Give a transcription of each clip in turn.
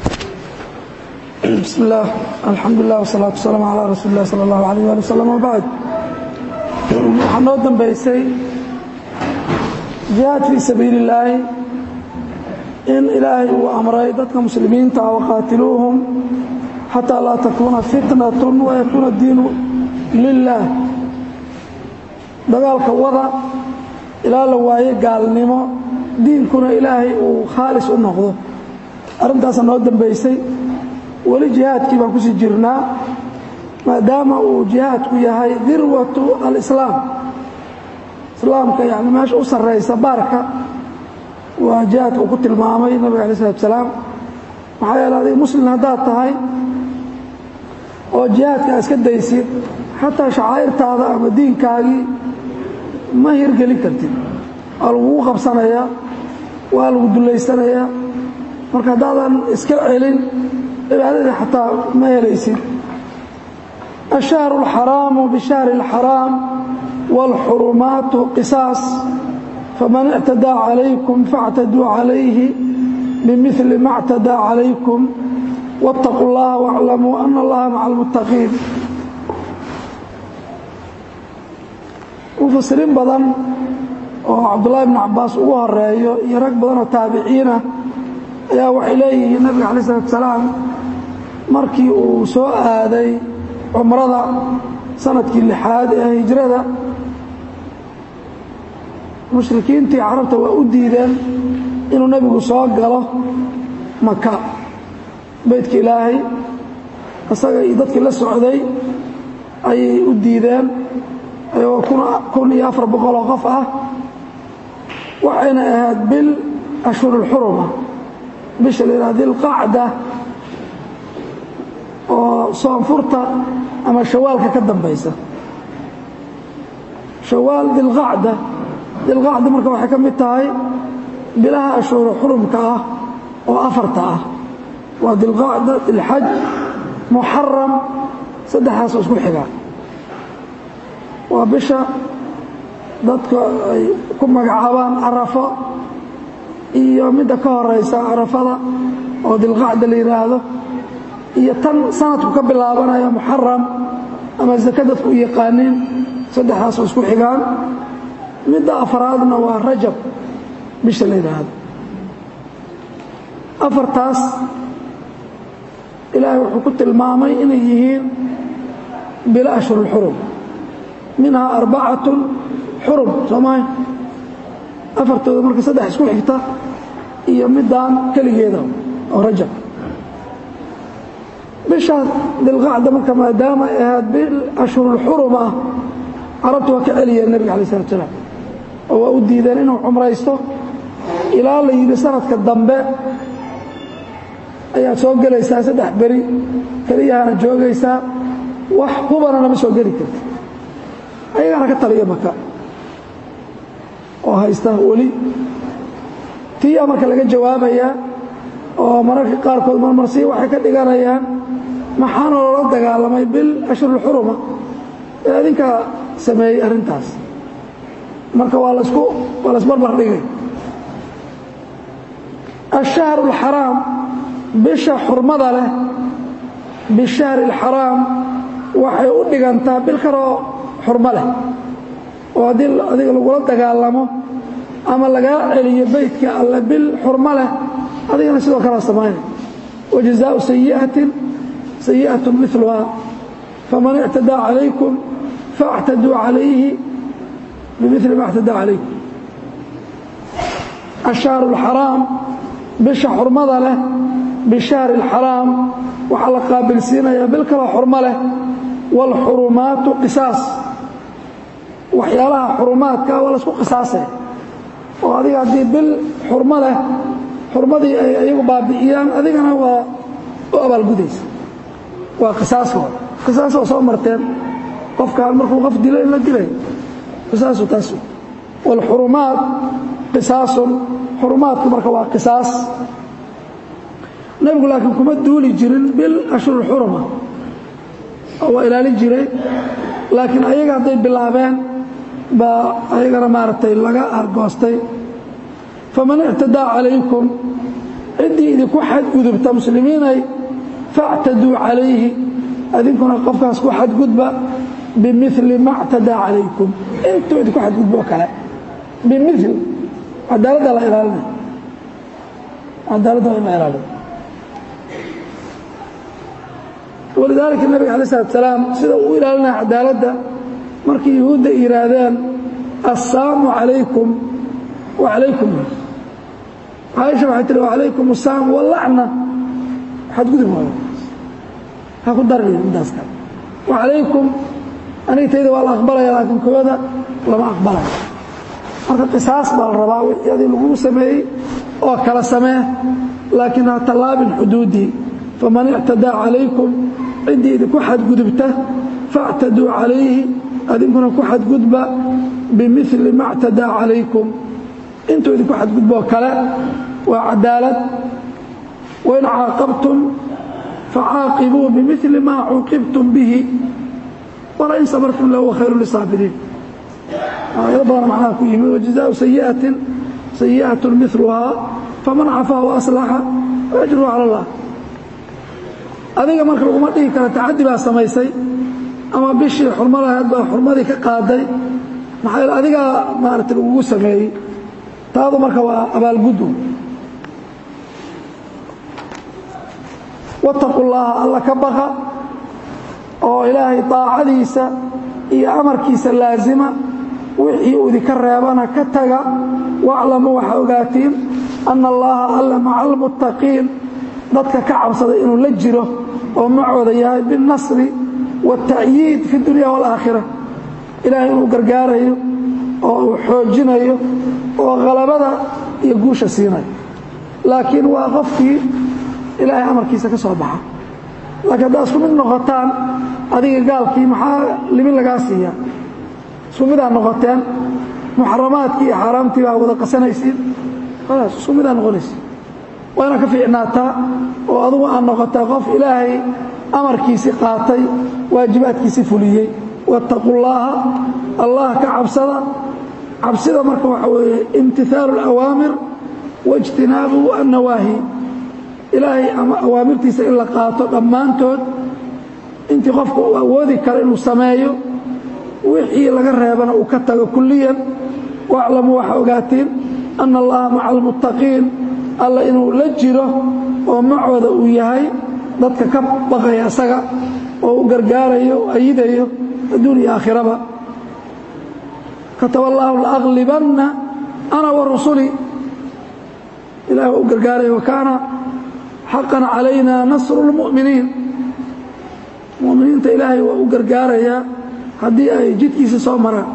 بسم الله الحمد لله والصلاة والسلام على رسول الله صلى الله عليه وآله وسلم وبعد waxaa noo dambaysay jihaad fii sabiili illaahi in ilaahay uu amray dadka muslimiinta ah waqaatiluuhum xataa laa takuuna fitnatu wayakuuna diinu lilah dagaalka wada ilaa la waayo gaalnimo diinkuna ilaahay uu khaalis u noqdo arrintaasa noo dambaysay weli jihaadkii baan kusii jirnaa maadaama uu jihaadku yahay dirwatu alislaam islaamka yani meesha u sarraysa baarka waa jihaadka uu ku tilmaamay nabiga alay slatu salaam maxaa yeele adiga muslim haddaad tahay oo jihaadka a iska daysid xataa shacaa'irtaada ama diinkaagii ma hirgelin kartid waa lagugu qabsanayaa waa lagu dullaysanayaa marka haddaadan iska celin cibaadadii xataa ma helaysid الشhهر الحرام بشhهر الحرام والحرمaaت قصاaص فمن اعتدى عليكم فاعتدوا عليه بمثل ما اعتدى عليكم واتقوا الله واعلموا أن الله مع المتقين مفsiriin badan oo cabdاللahi بن cabaas ugu horeeyo iyo rag badan oo taabiciinah ayaa waxay leeyihiin nabiga عليه الصلاة وسلاam markii uu soo aaday cumrada sanadkii lixaad ee hijrada mushrikiintii carabta waa u diideen inuu nebigu soo galo maka beydka ilaahay isaga iyo dadkii la socday ayay u diideen ayagoo kun iyo afar boqoloo qof ah waxayna ahayd bil ashhurulxuruma bisha la yidhaha dilqacda oo soonfurta ama shawaalka ka dambaysa shawaal dilqacda dilqacda marka waxay ka mid tahay bilaha ashhuuru xurumka ah oo afarta ah waa dilqacda dilxaj muxaram saddexdaasoo isku xigaa waa bisha dadka ay ku magacaabaan carafo iyo midda ka horaysa carafada oo dilqacda la yidhaahdo iyo tan sanadku ka bilaabanaya muxaram ama zake dadku u yaqaaniin saddexdaasoo isku xigaan midda afraadna waa rajab bisha la yidhaahdo afartaas ilaahay wuxuu ku tilmaamay inay yihiin bilo ashhurulxurum minhaa arbacatun xurum soo mahay afartooda marka saddex isku xigta iyo middaan keligeeda oo rajab bisha dilqacda marka maadaama ay ahayd bil ashhurulxurum ah carabtu waa ka celiyeen nebiga alay slatu salaam oo waa u diideen inuu cumraysto ilaa la yidhi sanadka dambe ayaad soo gelaysaa saddex beri keliyahana joogaysaa wax hubana nama soo geli karti ayagaana ka taliya maka oo haysta weli tiyaa marka laga jawaabayaa oo mararka qaarkood marmarsi waxay ka dhiganayaan maxaana loola dagaalamay bil ashhurulxuruma ee adinkaa sameeyey arrintaas marka waa lasku waa lasbarbar dhigay الشhهر الحaraam bisha xurmada leh bishahri الxaraam waxay u dhigantaa bil kaloo xurmo leh oo haddii adiga lagula dagaalamo ama lagaa celiyo beydka alle bil xurmo leh adigana sidoo kalea samaynay وجزاء سيئة سيئة مثلها فمن اعتدى عليكم فاعتدوا عليه بمثل ما اعتدى عليكم الشهر الحرام bisha xurmada leh bishahri اlxaraam waxaa la qaabilsiinayaa bil kaloo xurmo leh wاlxurumaatu qisaas waxyaalaha xurumaadka waa laisku qisaasaya oo adiga haddii bil xurmo leh xurmadii ay iyagu baabi'iyaan adigana waa u abaalgudaysa waa qisaaskooda qisaas oo soo marteen qofkaan markuu qof dilo in la dilay qisaasu taas wاlxurumaat qisaasun xurumaadku marka waa qisaas nebigu laakiin kuma duuli jirin bil ashhurulxuruma waa ilaalin jiray laakiin ayaga hadday bilaabeen baa ayagana maaragtay laga argoostay faman ictadaa calaykum ciddii idinku xadgudubta muslimiinay factaduu calayhi adinkuna qofkaas ku xadgudba bimili ma ctadaa calaykum intuu idinku xadgudbo kale bimil cadaaladda la ilaalinay cadaaladda waa in la ilaalina walidaalika nabiga alay slat salaam sida uu ilaalinaya cadaaladda markii yuhuudda yihaahdeen assaamu calaykum wa calaykum caaisha waxay tihi wacalaykum asaam walacna xadgudub waayo ha ku daraya midaas kale wacalaykum aniga tayda waa la aqbalaya laakiin kooda lama aqbalayo marka qisaas baa la rabaa wixii adii laguu sameeyey oo kala samee laakiin ha tallaabin xuduudii faman ictadaa calaykum ciddii idinku xadgudubta faاctaduu calayhi adinkuna ku xadgudba bimili ma اctadaa calaykum intuu idinku xadgudboo kale waa cadaalad wain caaqabtum facaaqibuu bimili ma cuuqibtum bihi walain sabartum lahuwa khayru lisaabiriin aayado badan macnaha ku yimid wajazaau sayiatin sayi'at miluhaa faman cafaa waaslaxa faajruhu cala allah adiga marka laguma dhihi karo tacaddi baa samaysay ama bishii xurmo lahayd baa xurmadii ka qaaday maxaa adigaa maarata lagugu sameeyey taadu marka waa abaalguddu wattaqu llaaha alla ka baqa oo ilaahay daacadiisa iyo amarkiisa laasima wixii uu idinka reebana ka taga waclamuu waxaa ogaatiin anna allaaha alla maca almuttaqiin dadka ka cabsaday inuu la jiro oo macooda yahay biاlnasri waاta'yiid fi اdunya wاlaakhira ilaahay inuu gargaarayo oo uu xoojinayo oo khalabada iyo guusha siinayo laakiin waa qofkii ilaahay amarkiisa ka soo baxa laakiin haddaad isku mid noqotaan adiga gaalkii maxaa limin lagaa siiyaa isku midaa noqoteen muxaramaadkii iyo xaaraamtii baa wada qasanaysiin khalaas isku midaa noqonaysa waa inaad ka fiicnaataa oo adugu aad noqotaa qof ilaahay amarkiisii qaatay waajibaadkiisii fuliyey wattaqu llaaha allah ka cabsada cabsida marka waxa weeye imtihaalu اlawaamir waاjtinaabu annawaahi ilaahay ama awaamirtiisa in la qaato dhammaantood intii qofka uu awoodi karo inuu sameeyo wixii laga reebana uu ka tago kulliyan waaclamuu waxaa ogaatiin anna allaha maca almuttaqiin alla inuu la jiro oo macooda uu yahay dadka ka baqaya isaga oo u gargaarayo o ayidayo adduun iyo aakhiraba kataba allaahu laaglibanna ana wa rusuli ilahi waa u gargaaraya wakaana xaqan calayna nasru اlmu'miniin mu'miniinta ilaahay waa u gargaarayaa haddii ay jidkiisa soo maraan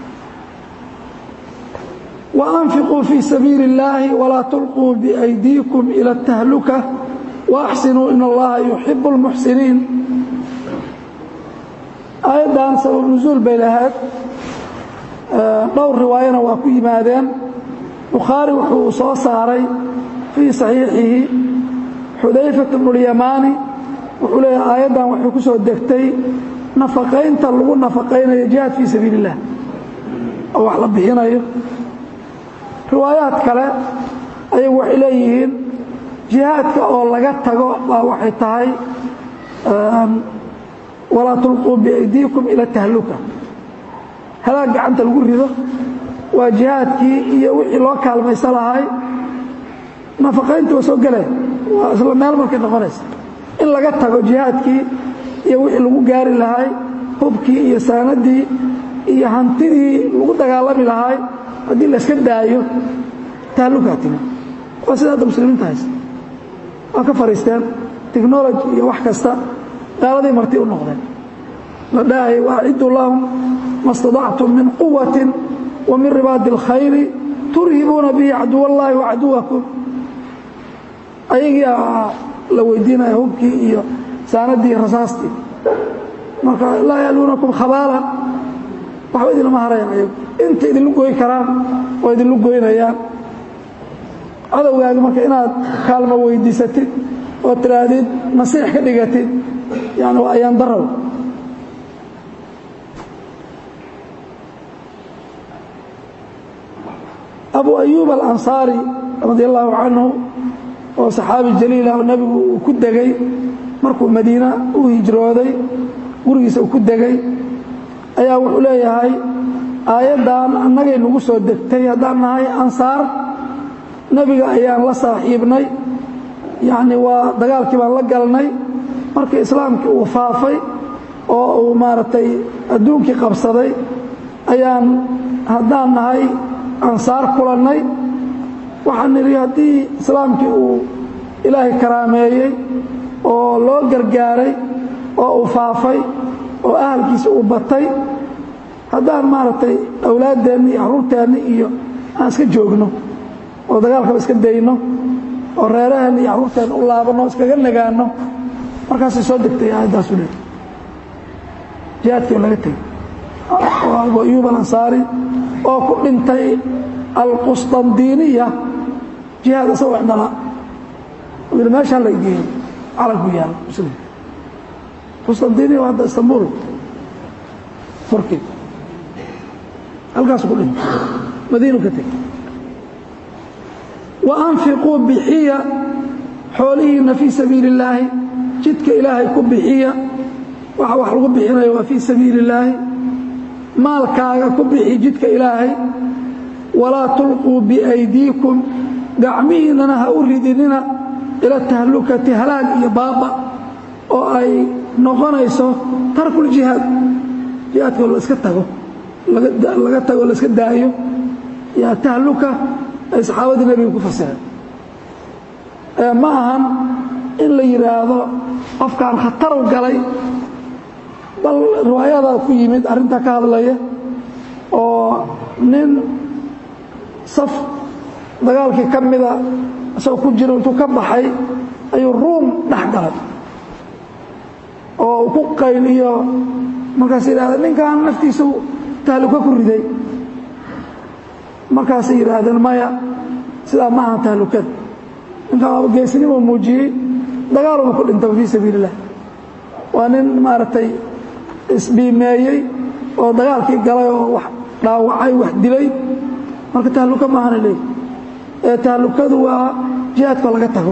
وأنفقوا في سبيiل اللahi ولا تلقوا بأيديكم إلى التهلكة وأحسنوا إن اللaha يحب المحسنين aيadan sabب نزuuل bay lahayd dhowr riwaayana waa ku yimaadeen bukhaarي wuxuu soo saaray fيi صaحيixihi xudayفaة بن اليamاni wuxuu leeyahy aayaddan waxay ku soo degtay نafaqaynta lagu nafaqaynayo جiهاad fيi sabiiل الlah oo wax la bixinayo riwaayaad kale ayagu waxay leeyihiin jihaadka oo laga tago baa waxay tahay walaa tulquu biaydiikum ila tahluka halaag gacanta lagu rido waa jihaadkii iyo wixii loo kaalmaysa lahay nafaqaynta waa soo geleen waa isla meel markay noqonaysa in laga tago jihaadkii iyo wixii lagu gaari lahay hubkii iyo saanadii iyo hantidii lagu dagaalami lahay haddii layska daayo tahlukaa timi waa sida hadda muslimiinta haysta waa ka fadhiisteen technology iyo wax kasta gaaladii marti u noqdeen la dhahay waaciduu lahum ma اstaطactum min quwati wa min ribaadi اlkhayri turhibuuna bihi caduw اllahi wacaduwakum ayagii la weydiinaya hubkii iyo saanadii rasaastii marka laa yaluunakum khabaalan waxba idinlama harayan ayagu inta idinlu goy karaan oo idinlu goynayaan cadowgaagi marka inaad kaalmo weydiisatid oo tidhaahdid nasiix ka dhigatid yani waa ayaan darow abu ayuub alansaari radi allahu canhu oo saxaabi jaliilah oo nebigu uu ku degay markuu madiina u hijrooday gurigiisa uu ku degay ayaa wuxuu leeyahay aayaddan annagay nagu soo degtay haddaan nahay ansaar nebiga ayaan la saaxiibnay yacni waa dagaalkii baan la galnay markii islaamkii uu faafay oo uu maaragtay adduunkii qabsaday ayaan haddaan nahay ansaar kulannay waxaan nidhi haddii islaamkii uu ilaahay karaameeyey oo loo gargaaray oo uu faafay oo ahalkiisa uu batay haddaan maaragtay awlaaddeenni iyo carruurteenni iyo aan iska joogno oo dagaalkaba iska dayno oo reeraheenni iyo carruurteenna u laabanno o iskaga nagaanno markaasay soo degtay aayaddaasu le jihaadkii oo laga tegey abu ayuub alansaari oo ku dhintay alqusطandiniya jihaad isagoo indhala yidhi meeshaan la geeyey calanku yaal muslim qustandiniya waa hadda istanbul turki halkaasu ku dhintay madiinu ka tegey wa anfiquu bixiya xoolihiina fii sabiili اllaahi jidka ilaahay ku bixiya waxa wax lagu bixinayo waa fii sabiili اllaahi maalkaaga ku bixi jidka ilaahay walaa tulquu biaydiikum gacmihiinana ha u ridinina ila tahlukati halaag iyo baaba oo ay noqonayso tarkuljihaad jihaadkao la iska tago laga tago la iska daayo yaa tahluka ay saxaabadii nebiga ku fasireen ma ahan in la yidhaahdo qofkaan khataru galay bal riwaayadaa ku yimid arrintaa ka hadlaya oo nin saf dagaalkii ka mida isagoo ku jiro intuu ka baxay ayuu ruum dhex galay oo uu ku qayliyo markaas yidhahda ninkan naftiisa tahluka ku riday markaasay yidhaahdeen maya sidaa ma aha tahlukada ninkan waaba geesnimo muujiyey dagaaluba ku dhintaba fii sabiili illah waa nin maaragtay isbiimeeyey oo dagaalkii galay oo wax dhaawacay wax dilay marka tahluka maahana leeyi ee tahlukadu waa jihaadkoo laga tago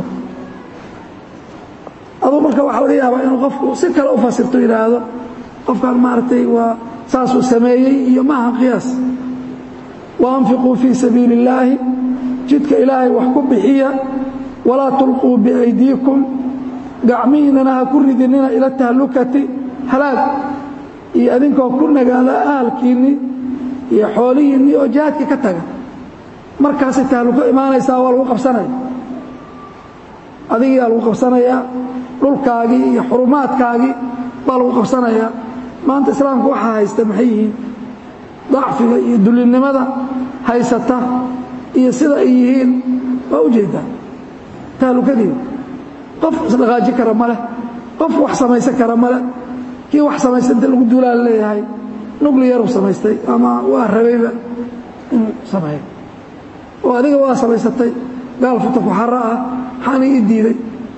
aduu marka waxaa laga yaabaa inuu qofku si kale u fasirto yidhaahdo qofkaan maaragtay waa saasuu sameeyey iyo maaha qiyaas wa anfiquu fii sabiili illaahi jidka ilaahay wax ku bixiya walaa tulquu biaydiikum gacmihiinana ha ku ridinina ila tahlukati halaag iyo adinkoo ku nagaada ahalkiinni iyo xoolihiinni oo jihaadkii ka taga markaasay tahluko imaanaysaa waa lagu qabsanaya adigiyaa lagu qabsanayaa dhulkaagii iyo xurumaadkaagii baa lagu qabsanayaa maanta islaamka waxaa haysta maxay yihiin dacfiga iyo dullinimada haysata iyo sida ay yihiin waa u jeedaa tahlukadiiba qof isdhaqaaji kara ma leh qof wax samaysan kara ma leh kii wax samaysta inta lagu duulaa leeyahay nucliyaruu samaystay ama waa rabayba inuu sameeyo oo adiga waa samaysatay gaal futa ku xara ah maxaana ii diiday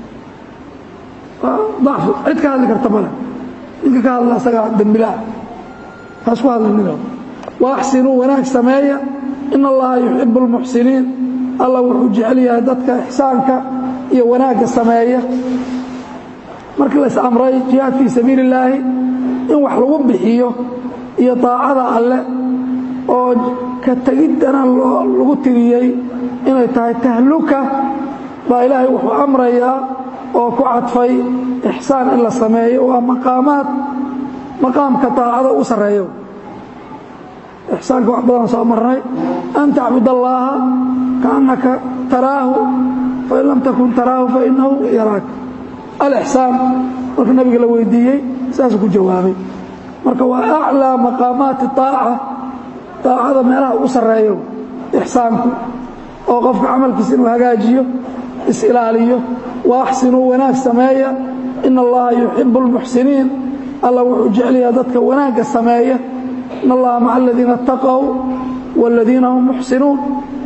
dacfi cid ka hadli karta male ninka ka hadla asagaa dembilaa ha isku hadlinina wa axsinuu wanaag sameeya in allaha yuxibu اlmuxsiniin alla wuxuu jecel yahay dadka ixsaanka iyo wanaagga sameeya markii la is-amray jihaad fii sabiili illaahi in wax lagu bixiyo iyo daacada alle oo ka tegiddana lagu tiriyey inay tahay tahluka baa ilaahay wuxuu amrayaa oo ku cadfay ixsaan in la sameeyo waa maqaamaad maqaamka daacada u sarreeyo ixsaanka wax badan soo marnay an tacbud allaaha kaannaka taraahu fain lam takun taraahu fainahu yaraak alixsaan marka nabiga la weydiiyey saasuu ku jawaabay marka waa aclىa maqaamaati aaca daacada meelaha ugu sarreeyo ixsaanku oo qofka camalkiisa inuu hagaajiyo is-ilaaliyo wa axsinuu wanaag sameeya in allaha yuxibu اlmuxsiniin alla wuxuu jecelyaha dadka wanaagga sameeya in allaha maca aladiina اtaqow wاladiina hum muxsinuun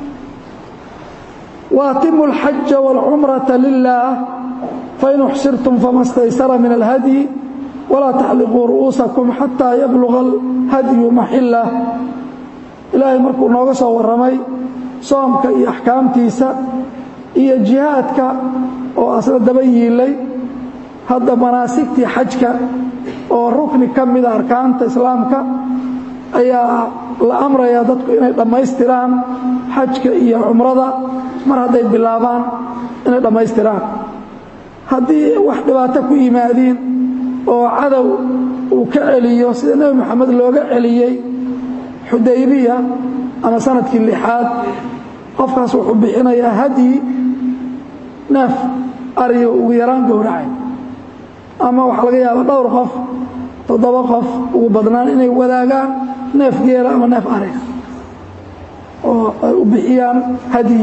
waatimu اlxaja wاlcumraةa lilah fain uxsirtum fama staysara min alhadyi walaa taxliquu ru'uusakum xataa yabluga alhadyu maxillah ilaahay markuu nooga soo warramay soomka iyo axkaamtiisa iyo jihaadka oo asna daba yiilay hadda manaasigtii xajka oo rukni ka mida arkaanta islaamka ayaa la amrayaa dadku inay dhammaystiraan xajka iyo cumrada mar hadday bilaabaan inay dhammaystiraan haddii wax dhibaato ku yimaadiin oo cadow uu ka celiyo sida nebi moxamed looga celiyey xudaybiya ama sanadkii lixaad qofkaas wuxuu bixinayaa hadyi neef ariyo ugu yaraan gowracay ama waxaa laga yaaba dhowr qof toddoba qof ugu badnaan inay wadaagaan neef geela ama neef ariga oo ay u bixiyaan hadyi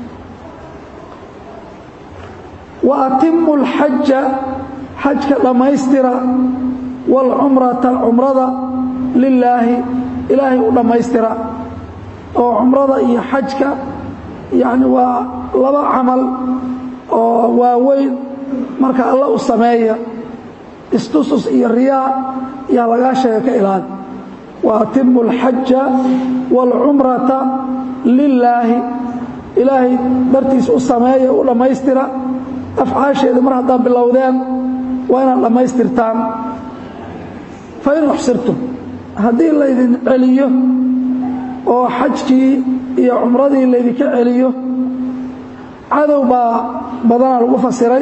wa atimu alxaja xajka dhammaystira waalcumrata cumrada lilaahi ilaahay u dhammaystira oo cumrada iyo xajka yacni waa laba camal oo waaweyn marka alla u sameeya istusus iyo riyaa yaa lagaa sheega ka ilaali wa atimu alxaja waalcumrata lilaahi ilaahay dartiis u sameeya u dhammaystira afcaasheeda mar haddaad bilowdeen waa inaad dhammaystirtaan fa in uxsirtum haddii laydin celiyo oo xajkii iyo cumradii laydinka celiyo cadow baa badanaa lagu fasiray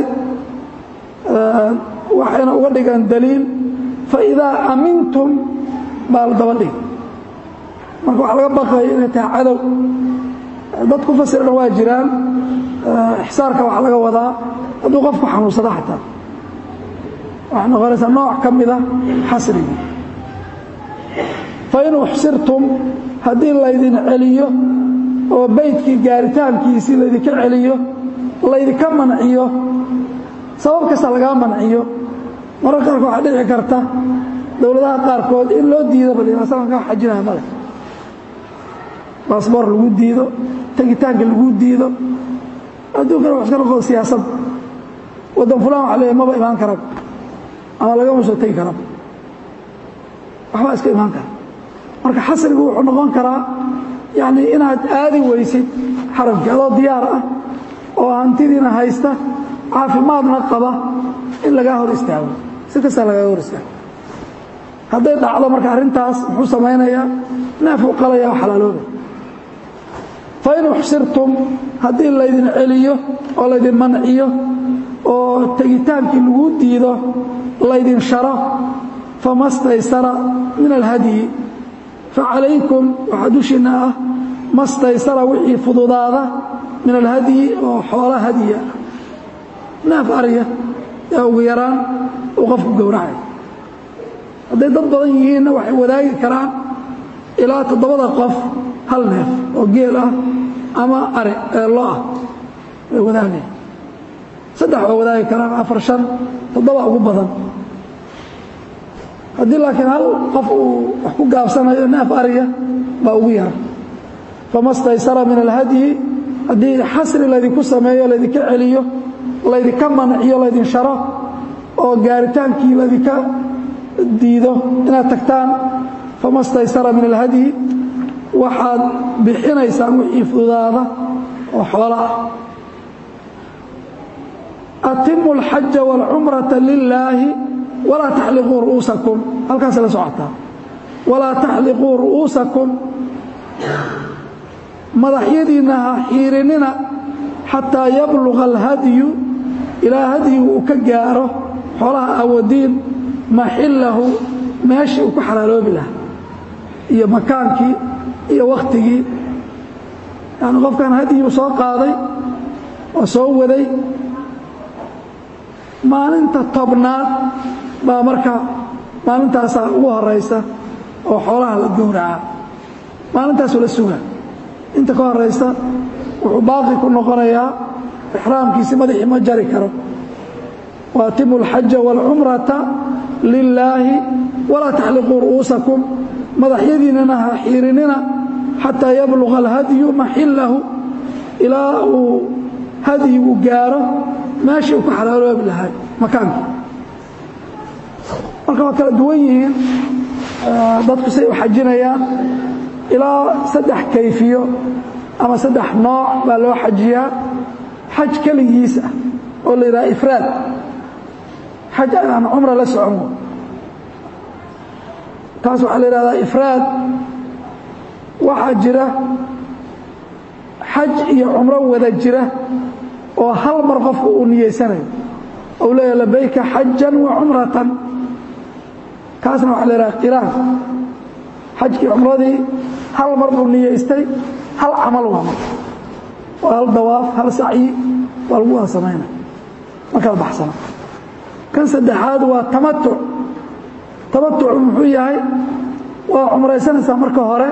waxayna uga dhigaan daliil faidaa amintum baa la daba dhig marka waxaa laga baqaya inay tahay cadow dad ku fasirana waa jiraan ixsaarka waxaa laga wadaa hadduu qofku xanuunsado xataa waxay noqonaysaa nooc ka mida xasrigii fain uxsirtum haddii laydin celiyo oo beydkii gaaritaankiisii laydinka celiyo laydinka manciyo sabab kasta lagaa manciyo mararka qaarkood waxaa dhici karta dowladaha qaarkood in loo diido balsalanka xajinaya male baasboor lagu diido tegitaanka lagu diido adduunkana wax iska noqodo siyaasad waddan fulaan waxa leeyahy maba imaan karab ama lagama soo tegi karab waxbaa iska imaan kara marka xasrigu wuxuu noqon karaa yacni inaad aadi weysid xaramkii adoo diyaar ah oo hantidiina haysta caafimaadna qaba in lagaa hor istaago si kastaa lagaga hor istaago hadday dhacdo marka arrintaas muxuu samaynayaa neefuu qalaya oo xalaalooba fain uxsirtum haddii laydin celiyo oo laydin manciyo oo tegitaankii lagu diido laydin sharo fama staysara min alhadyi facalaykum waxaa dushiinna ah ma staysara wixii fududaada min alhadyi oo xoola hadyiya neef arya ee ugu yaraan uu qofku gowracay hadday dad badan yihiinna waxay wadaagi karaan ilaa toddobada qof hal neef oo geel ah ama ari lo ah way wadaagaya saddex waa wadaagi karaan afar shan toddoba ugu badan haddii laakiin hal qof uu wax ku gaabsanayo neef ariya baa ugu yara fama staysara min alhadyi haddii xasri laydinku sameeyo laydinka celiyo laydinka manciyo laydin sharo oo gaaritaankii laydinka diido inaad tagtaan fama staysara min alhadyi waxaad bixinaysaan wixii fududaada oo xoolo ah atimu alxaja waalcumrata lilaahi walaa taxliquu ru'uusakum halkaas la socotaa walaa taxliquu ru'uusakum madaxyadiinna ha xiirinina xataa yabluga alhadyu ilaa hadyigu uu ka gaaro xoolaha awadiin maxillahu meeshii uu ku xalaaloobi lahaa iyo makaankii iyo wakhtigii yani qofkan hadyigu soo qaaday oo soo waday maalinta tobnaad baa marka maalintaasaa ugu horaysa oo xoolaha la gowracaa maalintaasuu la sugaa inta ka horaysa wuxuu baaqi ku noqonayaa ixraamkiisi madaxii ma jari karo waatimu alxaja waalcumrata lilaahi walaa taxliquu ru'uusakum madaxyadiinnana ha xiirinina xataa yabluga alhadyu maxillahu ilaa uu hadyigu gaaro meeshii uu ku xalaaloobi lahay makaankii marka waa kala duwan yihiin dadku say u xajinayaan ilaa saddex kayfiyo ama saddex nooc baa loo xajiyaa xaj keligiis ah oo la yidhaha ifraad xaj aan cumra la socon taas waxaa la yidhahdaa ifraad waxaa jira xaj iyo cumro wada jira oo hal mar qofku uu niyeysanayo ou leeyahay labayka xajan wa cumratan kaasna waxaa la yidhaha qiraan xajkii cumradii hal mar buu niyeystay hal camal waa mar waa hal dawaaf hal sacyi waa lagu wada samaynaya ma kala baxsana kan saddexaad waa tamatuc tamatucu muxuu yahay waa cumraysanaysaa marka hore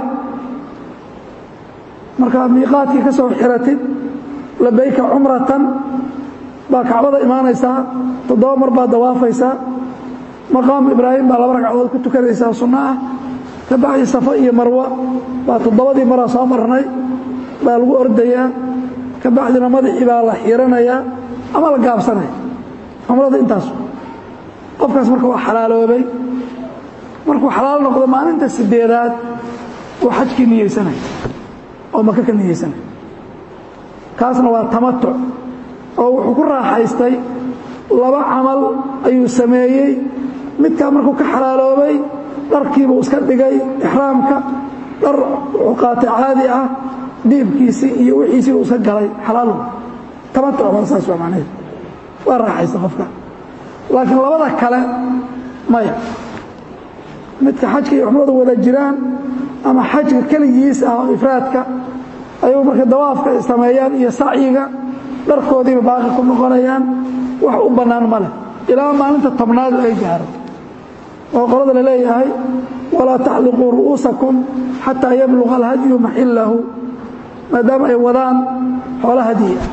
markaad miiqaadkii ka soo xiratid labayka cumratan baa kacbada imaanaysaa toddoba mar baad dawaafaysaa maqaamu ibraahim baa laba ragcadood ku tukanaysaa sunno ah ka bacdi safo iyo marwo baa toddobadii maraa soo marnay baa lagu ordayaa ka bacdina madaxii baa la xiiranayaa ama la gaabsanaya cumrada intaas qofkaas marka waa xalaaloobay markuu xalaal noqdo maalinta sideedaad uu xajkii niyeysanaya oo maka ka niyeysanaya kaasna waa tamatuc oo wuxuu ku raaxaystay laba camal ayuu sameeyey midkaa markuu ka xalaaloobay dharkiibuu iska dhigay ixraamka dhar wuxuu qaatay caadi ah diibkiisii iyo wixiisii uu iska galay xalaalu tamatuc baa saas waa macnaheed waa raaxaysta qofka laakiin labada kale maya midka xajka iyo cumradu wada jiraan ama xajka keligiis ah oo ifraadka ayuu marka dawaafka sameeyaan iyo sacyiga dharkoodiiba baaqi ku noqonayaan wax u bannaan ma leh ilaa maalinta tobnaad ay gaaro oo qolada la leeyahay walaa taxliquu ru'uusakum xataa yabluqa alhadyu maxillahu maadaama ay wadaan xoolo hadyi ah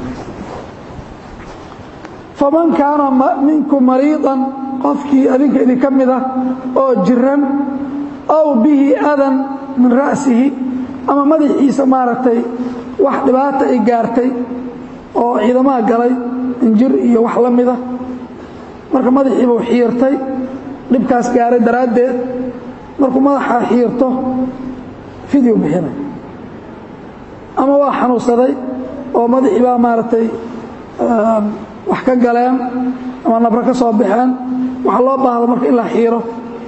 faman kaana minkum mariidan qofkii adinka idinka mid ah oo jiran aw bihi adan min ra'sihi ama madaxiisa maaragtay wax dhibaata ay gaartay oo ciidamaha galay injir iyo wax la mida marka madaxiibuu xiirtay dhibkaas gaaray daraaddeed markuu madaxa xiirto fidyu bixinay ama waa xanuunsaday oo madaxii baa maaragtay wax ka galeen ama nabro ka soo baxeen waxaa loo baahda marka in la xiiro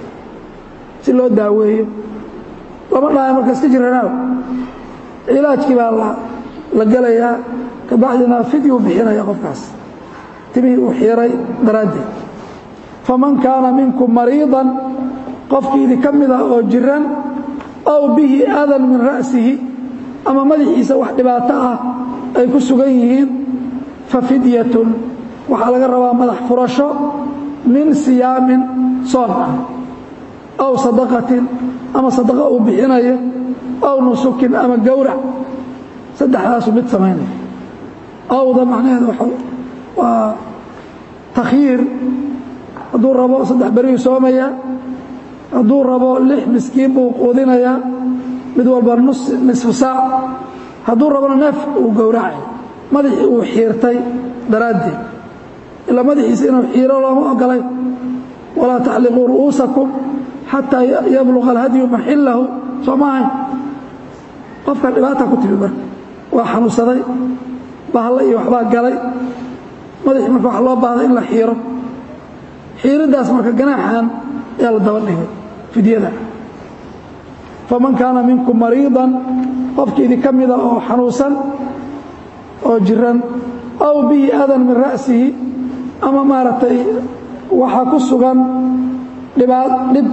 si loo daaweeyo lama dhahay marka iska jiranaaw cilaajkii baa la gelayaa kabacdina fidyu bixinaya qofkaas timihii uu xiiray daraaddeed faman kaana minkum mariidan qofkii idinka mid ah oo jiran aw bihi adan min ra'sihi ama madaxiisa wax dhibaato ah ay ku sugan yihiin fa fidyatun waxaa laga rabaa madax furasho min siyaamin soon ah aw sadaqatin ama sadaqa uu bixinayo aw nusukin ama gowrac saddexdaasu mid samaynaya awda macnaheedu waa takhyiir hadduu rabo saddex beriyuu soomaya hadduu rabo lix miskiin buu quudinayaa mid walba nisfu saac hadduu rabona neef uu gowracay madaxii uu xiirtay daraaddeed ilaa madaxiisa inuu xiiro looma ogolay walaa taxliquu ru'uusakum xataa yabluqa alhadyu maxillahu soo ma ahayn qofka dhibaata ku timi marka waa xanuunsaday bahalla iyo waxbaa galay madaxii marka waxa loo baahda in la xiiro xiiriddaas marka ganaaxan ayaa la daba dhigay fidyada faman kaana minkum mariidan qofkii idinka mida oo xanuunsan oo jiran aw bihi adan min ra'sihi ama maaragtay waxaa ku sugan dhibaad dhib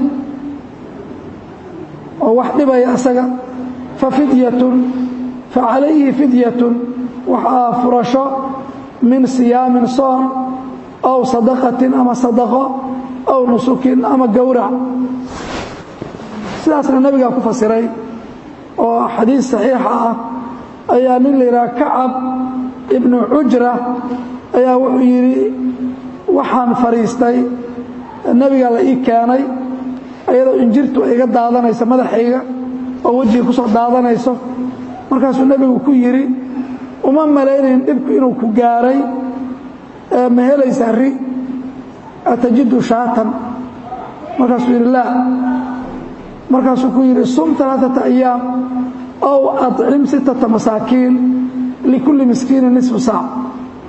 oo wax dhibaya asaga fa fidyatun fa calayhi fidyatun waxaa furasho min siyaamin soon aw sadaqatin ama sadaqo aw nusukin ama gowrac sidaasna nebigaa ku fasiray oo xadiis saxiixa ah ayaa nin la yidhaha kacab ibnu cujra ayaa wuxuu yidhi waxaan fadhiistay nebigaa la ii keenay iyadoo injirtu iga daadanayso madaxayga oo wejiga ku soo daadanayso markaasuu nebigu ku yidhi uma malaynayn dhibku inuu ku gaaray ma helaysaa ri atajidu shaatan markaasuu yidhi laa markaasuu ku yidhi sum alaaata ayaam ow acim sittata masaakiin likulli miskiinin nisfu saac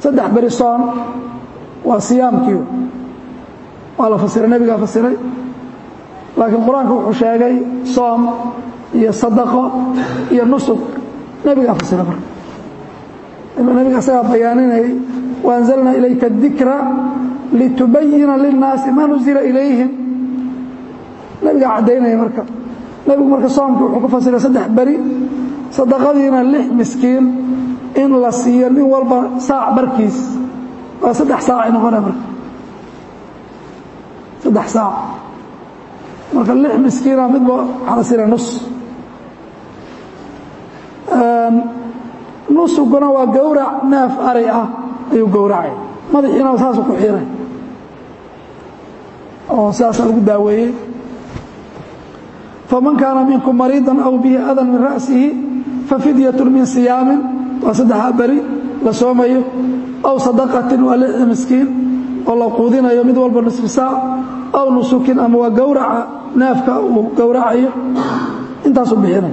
saddex beri soon waa siyaamkii waa la fasiray nebigaa fasiray laakiin qur-aanku wuxuu sheegay soom iyo sadaqo iyo nusug nebigaa fasiray marka nebiga asagaa bayaaninayay waanzalnaa ilayka dikra litubayina linnaasi maa nuzila ilayhim nebigaa caddaynaya marka nebigu marka soomkii wuxuu ku fasiray saddex beri sadaqadiina lix miskiin in la siiyo nin walba saac barkiis waa saddex saacay noqonaya marka saddex saac marka lix miskiina midba waxaa la siinaya nus nusuguna waa gowrac neef ari ah ayuu gowracay madaxiina saasuu ku xiiray oo sidaasaa lagu daaweeyey faman kaana minkum mariidan aw bihi adan min ra'sihi fafidyatu min siyaamin waa saddexaa beri la soomayo aw sadaqatin waa lixda miskiin oo la quudinayo mid walba nisfi saac aw nusukin ama waa gowraca neefka uu gowracayo intaasuu bixinay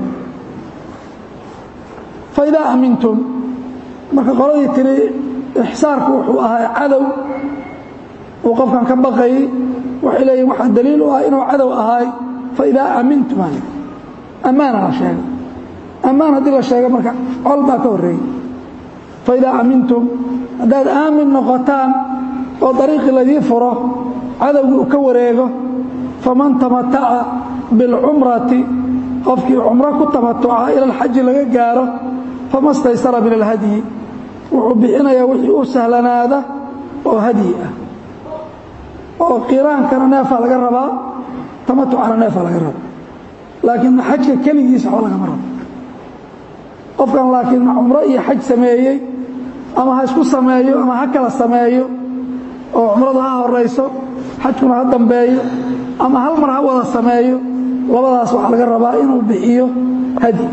faidaa amintum marka qoladii tiri ixsaarku wuxuu ahaa cadow uu qofkan ka baqayay waxay leeyihin waxaa daliil u ah inuu cadow ahaay faidaa amintum a ammaana la sheegay ammaan haddii la sheega marka col baa ka horreeyey faidaa amintum haddaad aamin noqotaan oo dariiqii ladii furo cadowgii uu ka wareego faman tamataca bilcumrati qofkii cumro ku tamatuca ila alxaji laga gaaro fama staysara min alhadyi wuxuu bixinayaa wixii u sahlanaada oo hadyi ah oo qiraankana neefaa laga rabaa tamatucana neefaa laga rabaa laakiin xajka keligiisa waxba lagama rabo qofkan laakiin cumro iyo xaj sameeyey ama ha isku sameeyo ama ha kala sameeyo oo cumradu ha horayso xajkuna ha dambeeyo ama hal mar ha wada sameeyo labadaas waxaa laga rabaa inuu bixiyo hadi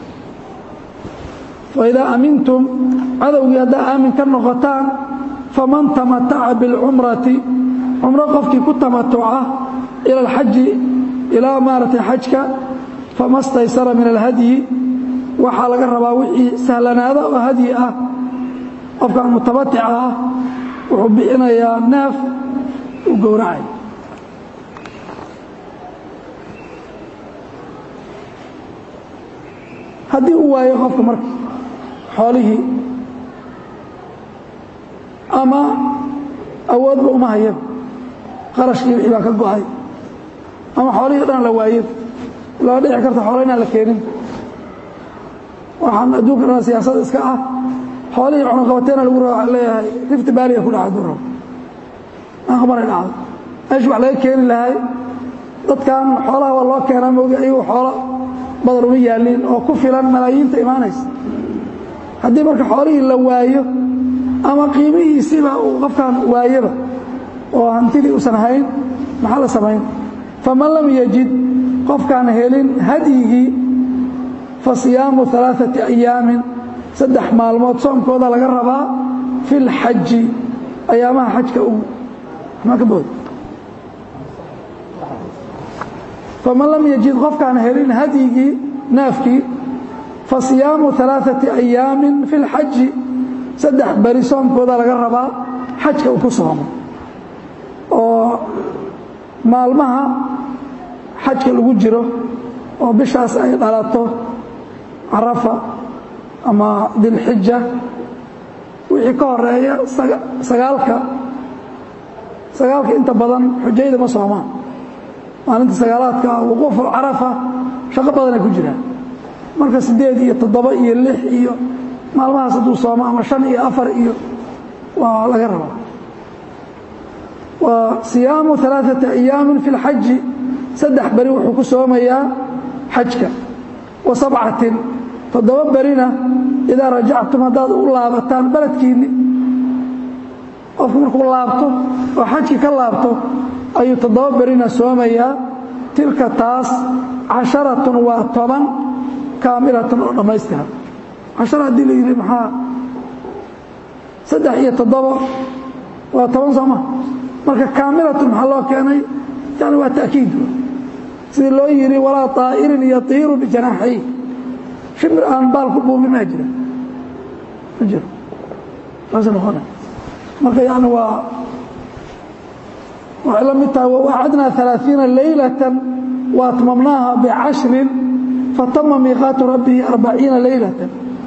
faidaa amintum cadowgii haddaa aamin ka noqotaan faman tamataca biاlcumrati cumro qofkii ku tamatuca ila alxaji ilaa maaragtay xajka fama staysara min alhadyi waxaa laga rabaa wixii sahlanaada oo hadyi ah qofkan mutamatica ah wuxuu bixinayaa neef uu gowracay haddii uu waayo qofka marka xoolihii ama awoodba uma hayaba qarashkii wixii baa ka go-ay ama xoolihii dhan la waayo laa dhici karta xoolo inaan la keenin waxaan adduunka dhan siyaasada iska ah xoolihii cunuqabateena lagu raba leeyahay rifti baaliya ku dhaca hadduu rabo aqbaray dhacdo meeshu wax laga keeni lahay dadkan xoolaha waa loo keenaa moogi ayagu xoolo badan uma yaalliin oo ku filan malaayiinta imaanaysa haddii marka xoolihii la waayo ama qiimihiisiiba uu qofkan waayaba oo hantidii uusan hayn maxaa la samayn faman lam yajid qofkaan helin hadyigii fa siyaamu alaaثati ayaamin saddex maalmood soomkooda laga rabaa fi اlxaji ayaamaha xajka uu ma ka bood faman lam yajid qofkaan helin hadyigii naafkii fa siyaamu alaaثati ayaamin fi اlxaji saddex beri soomkooda laga rabaa xajka uu ku soomo oo maalmaha xajka lagu jiro oo bishaas ay dhalato carafa ama dilxija wixii ka horeeya sagaalka sagaalka inta badan xujayda ma soomaan maalinta sagaalaadka wuquufu carafa shaqo badanay ku jiraan marka siddeed iyo toddoba iyo lix iyo maalmahaas hadduu soomo ama shan iyo afar iyo waa laga rabaa wa siyaamu alaaثata ayaamin fi اlxaji saddex beri wuxuu ku soomayaa xajka wa sabcatin toddoba berina idaa rajactum haddaad u laabataan beledkiinni qofku markuu laabto oo xajki ka laabto ayuu toddoba berina soomayaa tilka taas casharatun waa toban kaamilatun oo dhammaystiran cashara haddii la yidhi maxaa saddex iyo toddoba waa toban sooma marka kaamilatun maxaa loo keenay yani waa ta'kiid sidii loo yidhi walaa طaa'irin yatiiru bijanaaxay shimir aan baal ku buubi maa jira ma jiro saasa noqona marka yani waa waxay la mid tahay waacadnaa ثaلaaثiina laylة waatmamnaaha bcashri fatama miiqaatu rabbihi arbaciina laylة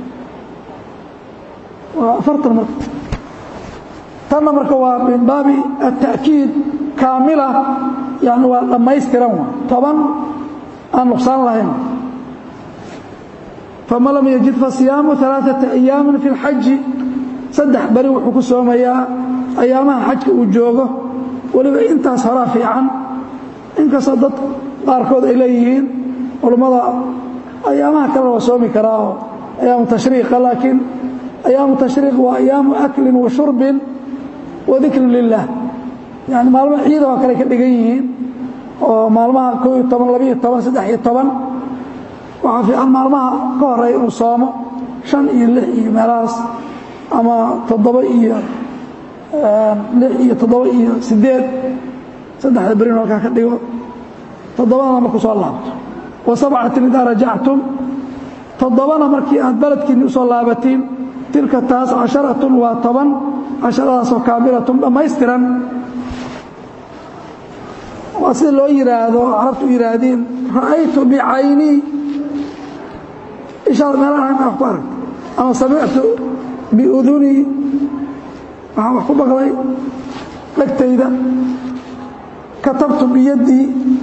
waa afartan marka tanna marka waa min baabi التأkiid kaamila yani waa dhammaystiran wa toban aan nuqsaan lahayn faman lam yajid fasiyaamu ثaلaaثaةa أyaami fi اlxaji saddex beri wuxuu ku soomayaa ayaamaha xajka uu joogo weliba intaas horaa fiican inkastoo dad qaarkood ay leeyihiin culummada ayaamaha kalena waa soomi karaa oo ayaamu tashriiqa laakiin ayaamu tashriiq waa ayaamu aklin wa shurbin wa dikrin lilah yani maalmaha ciida oo kale ka dhigan yihiin oo maalmaha koo iyo toban labiiyo toban saddex iyo toban waxaa fiican maalmaha ka horeeya inuu soomo shan iyo lix iyo meelahaas ama toddoba iyo lix iyo toddoba iyo sideed saddexda berin halkaa ka dhigo toddobadana marku soo laabto wa sabcatin idaa rajactum toddobana markii aad beledkiinni usoo laabatiin tilka taas casharatun waa toban casharadaasoo kaamilatun dhammaystiran waa sida loo yidhaahdo carabtu u yidhaahdeen ra'aytu bicaynii ishaad meelahan wax ku aragta ama samictu biudunii waxaan wax ku maqlay dhegtayda katabtu biyaddii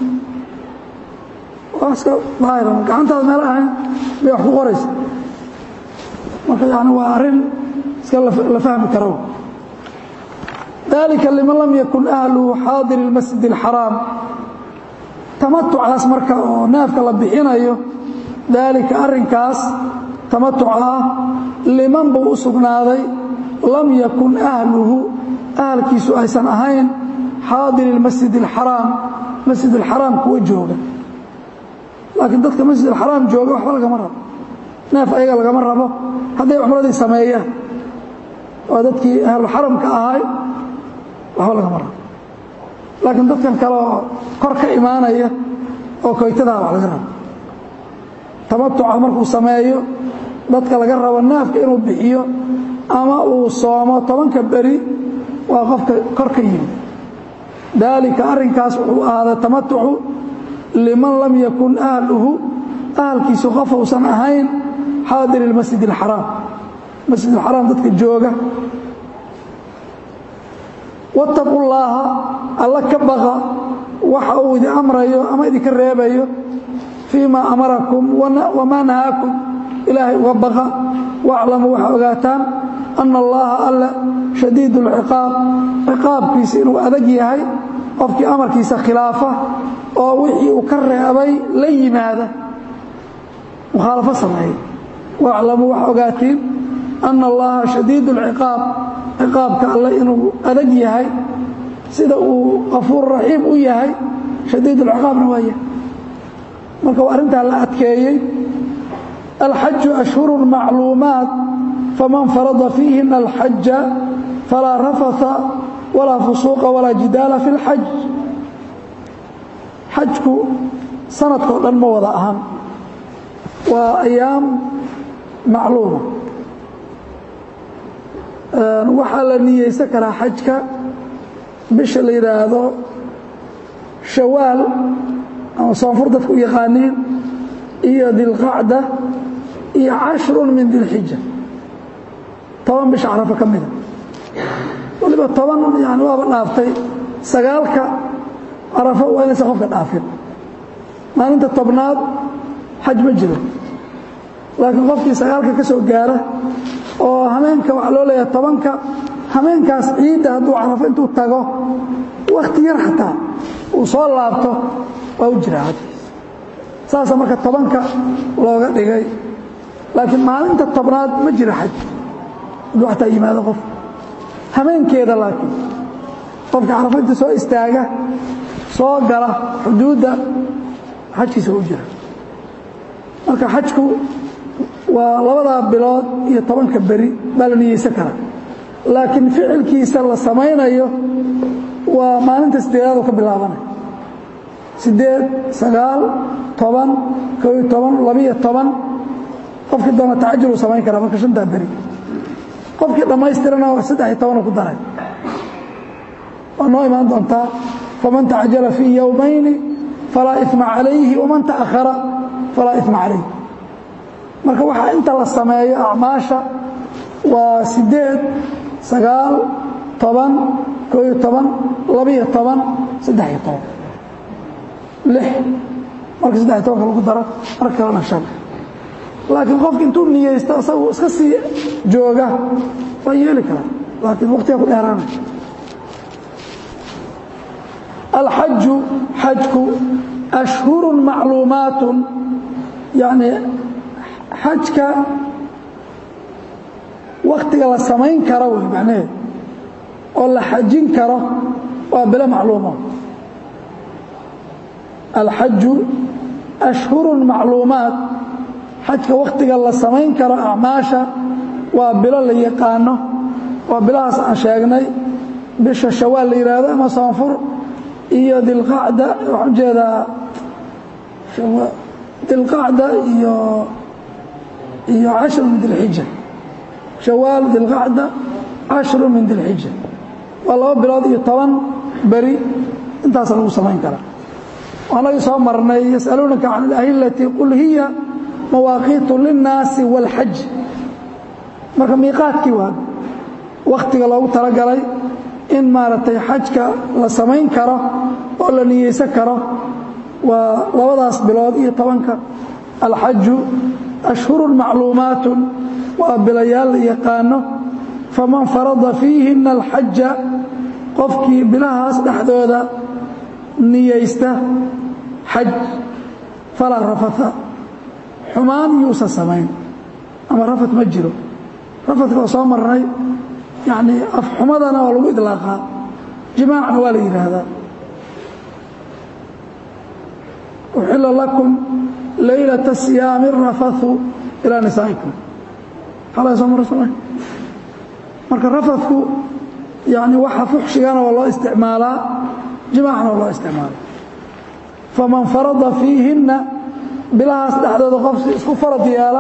waa iska daahiran gacantaada meel ahayn bay wax ku qoraysa marka yani waa arrin iska la fahmi karo dalika liman lam yakun ahluhu xaadir اlmasjid اlxaraam tamatucaas marka oo neefka la bixinayo daalika arrinkaas tamatuca ah liman buu u sugnaaday lam yakun ahluhu ahalkiisu aysan ahayn xaadir اlmasjid اlxaraam masjid اlxaraam kuwa jooga laakiin dadka masjid alxaraam jooga waxba lagama rabo neef ayaga lagama rabo hadday cumradii sameeyaan waa dadkii ahluxaramka ahay waxba lagama rabo laakiin dadkan kale oo kor ka imaanaya oo koytadaa wax laga rabo tamatuca markuu sameeyo dadka laga rabo neefka inuu bixiyo ama uu soomo tobanka beri waa qofka kor ka yimi daalika arrinkaas wuxuu ahaaday tamatucu liman lam yakun ahluhu ahalkiisu qof uusan ahayn xaadir اlmasjid اlxaraam masjid اlxaraam dadka jooga waاtaquu llaaha alla ka baqa waxa uu idin amrayo ama idinka reebayo fii ma amarakum wamaa nahaakum ilaahay uga baqa waaclamuu waxaa ogaataan ana allaha alle shadiid اlciqaab ciqaabkiisa inuu adag yahay qofkii amarkiisa khilaafa oo wixii uu ka reebay la yimaada mukhaalafo sameeya waaclamuu waxa ogaatiin ana allaha shadiid اlciqaab ciqaabka alle inuu adag yahay sida uu qafuur raxiim u yahay shadiid اlciqaabna waa yahay marka waa arrintaa la adkeeyey alxaju ashhuru macluumaat faman farada fiihina alxaja falaa rafatha walaa fusuuqa walaa jidaala fi اlxaj xajku sanadkao dhan ma wada ahan waa ayaam macluuma waxaa la niyeysan karaa xajka bisha la yidhaahdo shawaal ama soonfur dadku u yaqaaniin iyo dilqacda iyo cashrun min dilxija toban bisha carafo ka mida waliba toban yani waaba dhaaftay sagaalka carafo waa inaysan qofka dhaafin maalinta tobnaad xaj ma jiro laakiin qofkii sagaalka ka soo gaara oo hameenka waxaa loo leeyahay tobanka hameenkaas ciidda hadduu carafo intuu tago wakhti yar xataa uu soo laabto waa u jiraa xajkiis saasa marka tobanka looga dhigay laakiin maalinta tobnaad ma jira xaj hadduu xataa yimaado qof hameenkeeda laakiin qofka carafo inta soo istaaga soo gala xuduudda xajkiisa u jira marka xajku waa labadaa bilood iyo tobanka beri baa la niyeysan karaa laakiin ficilkiisa la samaynayo waa maalinta sideedaad oo ka bilaabanaya sideed sagaal toban koo iyo toban labiyo toban qofkii doona tacajul uu samayn karaa marka shantaa beri qofkii dhammaystirana saddex iyo tobanuu ku daray waa noo imaan doontaa faman tacjala fii yowmayni falaa ima calayhi waman ta'ahara falaa ima calayh marka waxaa inta la sameeyo acmaasha waa sideed sagaal toban koo iyo toban labaiyo toban saddex-iyo toban lix marka saddex iyo tobanka lagu daro mar kalena shan laakiin qofka intuu niyeysto isagu iska sii jooga waa yeeli karaa laakiin waqtiga ku dheeraanay alxaju xajku ashhuru macluumaat yani xajka waktiga la samayn karo wey macnaheed oo la xajin karo waa bilo macluuma alxaju ashhuru macluumaat xajka waktiga la samayn karo acmaasha waa bilo la yaqaano waa bilahaas aan sheegnay bisha shawaal la yidhaahdo ama soonfur iyo dilqacda waxaan ujeedaa dilqacda iyo iyo cashru min dilxija shawaal dilqacda cashru min dilxija waa laba bilood iyo toban beri intaasa lagu samayn karaa anagii soo marnay yasaluunaka can alahilati qul hiya mawaaqiitu linnaasi wاlxaj marka miiqaadkii waa wakhtiga loogu talagalay in maaragtay xajka la samayn karo oo la niyeysan karo waa labadaas bilood iyo tobanka alxaju ashhuru macluumaat waa bilayaal la yaqaano faman farada fiihina alxaja qofkii bilahaas dhexdooda niyeysta xaj falaa rafata xumaan yuusan samayn ama rafat ma jiro rafadka waa soo marnay yani afxumadana waa lagu idlaaqaa jimaacna waa la yidhaahdaa uxila lakum laylata siyaami rafathu ilaa nisaa'ikum xalay soo marra soma marka rafadku yani waxa fuxshigana waa loo isticmaalaa jimaacna waa loo isticmaalaa faman farada fiihinna bilahaas dhexdooda qofsi isku farad yeela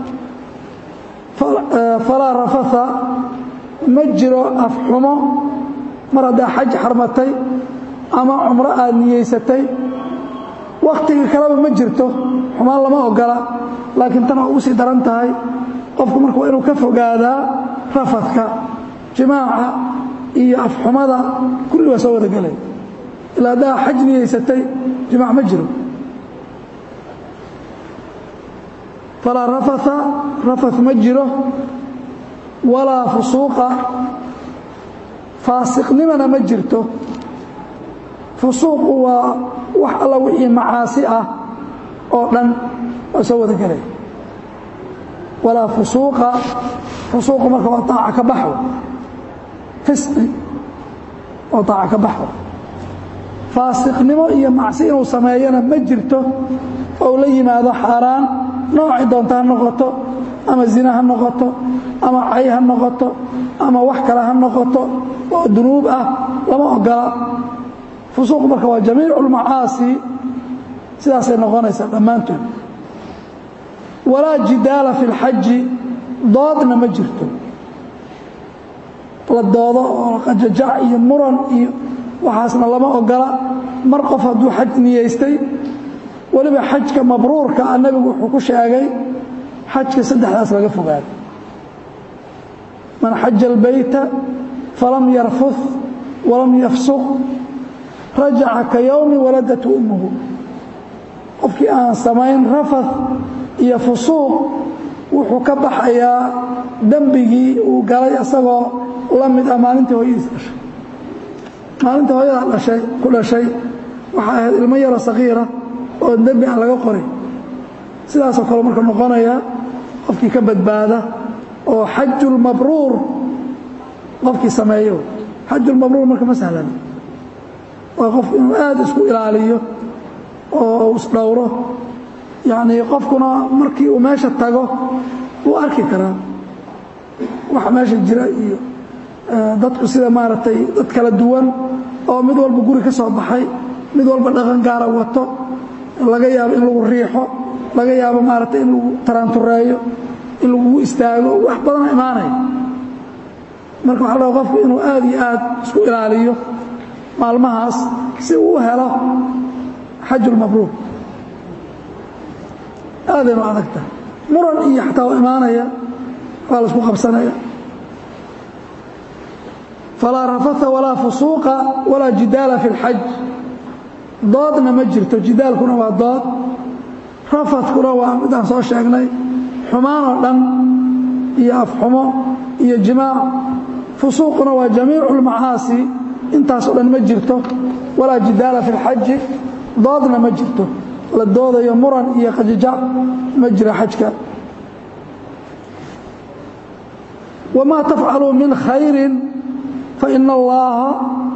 falaa rafatha ma jiro afxumo mar haddaa xaj xarmatay ama cumro aad niyeysatay wakhtiga kaleba ma jirto xumaan lama ogola laakiin tan waa ugu sii daran tahay qofku marka waa inuu ka fogaadaa rafadka jimaaca iyo afxumada kulli waa soo wada gelay ilaa haddaa xaj niyeysatay jimaac ma jiro falaa rafatha rafath ma jiro walaa fusuuqa faasiqnimana ma jirto fusuuqu waa wax alla wixii macaasi ah oo dhan waa soo wada gelay walaa fusuuqa fusuuqu marka waa taaca ka baxo fisqi oo taaca ka baxo faasiqnimo iyo macsi inuu sameeyana ma jirto ou la yimaado xaaraan noocay doonta ha noqoto ama zina ha noqoto ama cay ha noqoto ama wax kale ha noqoto oo dunuub ah lama ogola fusuuq marka waa jamiicu اlmacaasi sidaasay noqonaysaa dhammaantood walaa jidaala fi اlxaji doodna ma jirto la doodo oo qajajac iyo muran iyo waxaasna lama ogola mar qof hadduu xaj niyeystay weliba xajka mabruurka a nebigu wuxuu ku sheegay xajka saddexdaas laga fogaado man xaja اlbeyta falam yarfud walam yafsuq rajaca ka yowmi waladatu ummuhu qofkii aan samayn rafath iyo fusuuq wuxuu ka baxayaa dembigii uu galay isagoo la mid ah maalintii hooyadiis dhashay maalinta hooyada dhashay ku dhashay waxaa ahayd ilmo yaro sakiira oo dembi aan laga qorin sidaasoo kale marka noqonaya qofkii ka badbaada oo xajulmabruur qofkii sameeyo xajulmabruur marka ma sahlan waa qof inuu aad isku ilaaliyo oo isdhowro yacnii qofkuna markii uu meesha tago wuu arki karaa waxa meesha jira iyo dadku sida maaragtay dad kala duwan oo mid walba guri ka soo baxay mid walba dhaqan gaara wato laga yaabo in lagu riixo laga yaabo maaragtay in lagu taraantureeyo in lagugu istaago wax badana imaanaya marka waxaa la qofku inuu aad iyo aad isku ilaaliyo maalmahaas si uu u helo xajulmabruur aadaynu adagta muran iyo xataa u imaanaya waa la isku qabsanaya falaa rafatha walaa fusuuqa walaa jidaala fi اlxaj doodna ma jirto jidaalkuna waa dood rafadkuna waa midaan soo sheegnay xumaan oo dhan iyo afxumo iyo jimaac fusuuquna waa jamiicu اlmacaasi intaasoo dhan ma jirto walaa jidaala fi اlxaji doodna ma jirto la doodayo muran iyo qajijac ma jira xajka wamaa tafcaluu min khayri faina allaha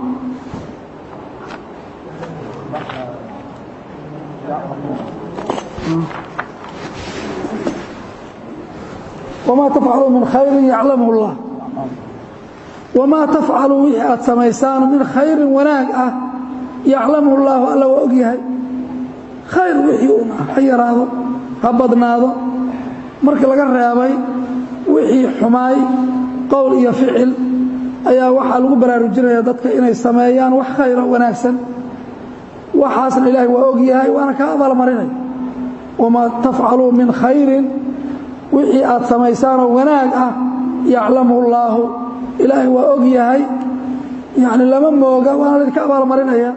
wamaa tafcaluu min khayrin yaclamhu اllah wamaa tafcaluu wixii aad samaysaan min khayrin wanaag ah yaclamhu اllaahu alla waa og yahay khayr wixii un ha yaraado ha badnaado markii laga reebay wixii xumaay qowl iyo ficil ayaa waxaa lagu baraarujinaya dadka inay sameeyaan wax khayra wanaagsan waxaasna ilaahay waa og yahay waana kaa abaalmarinay wamaa tafcaluu min khayrin wixii aad samaysaanoo wanaag ah yaclamhu اllaahu ilaahay waa og yahay yani lama mooga waana laydinka abaalmarinaya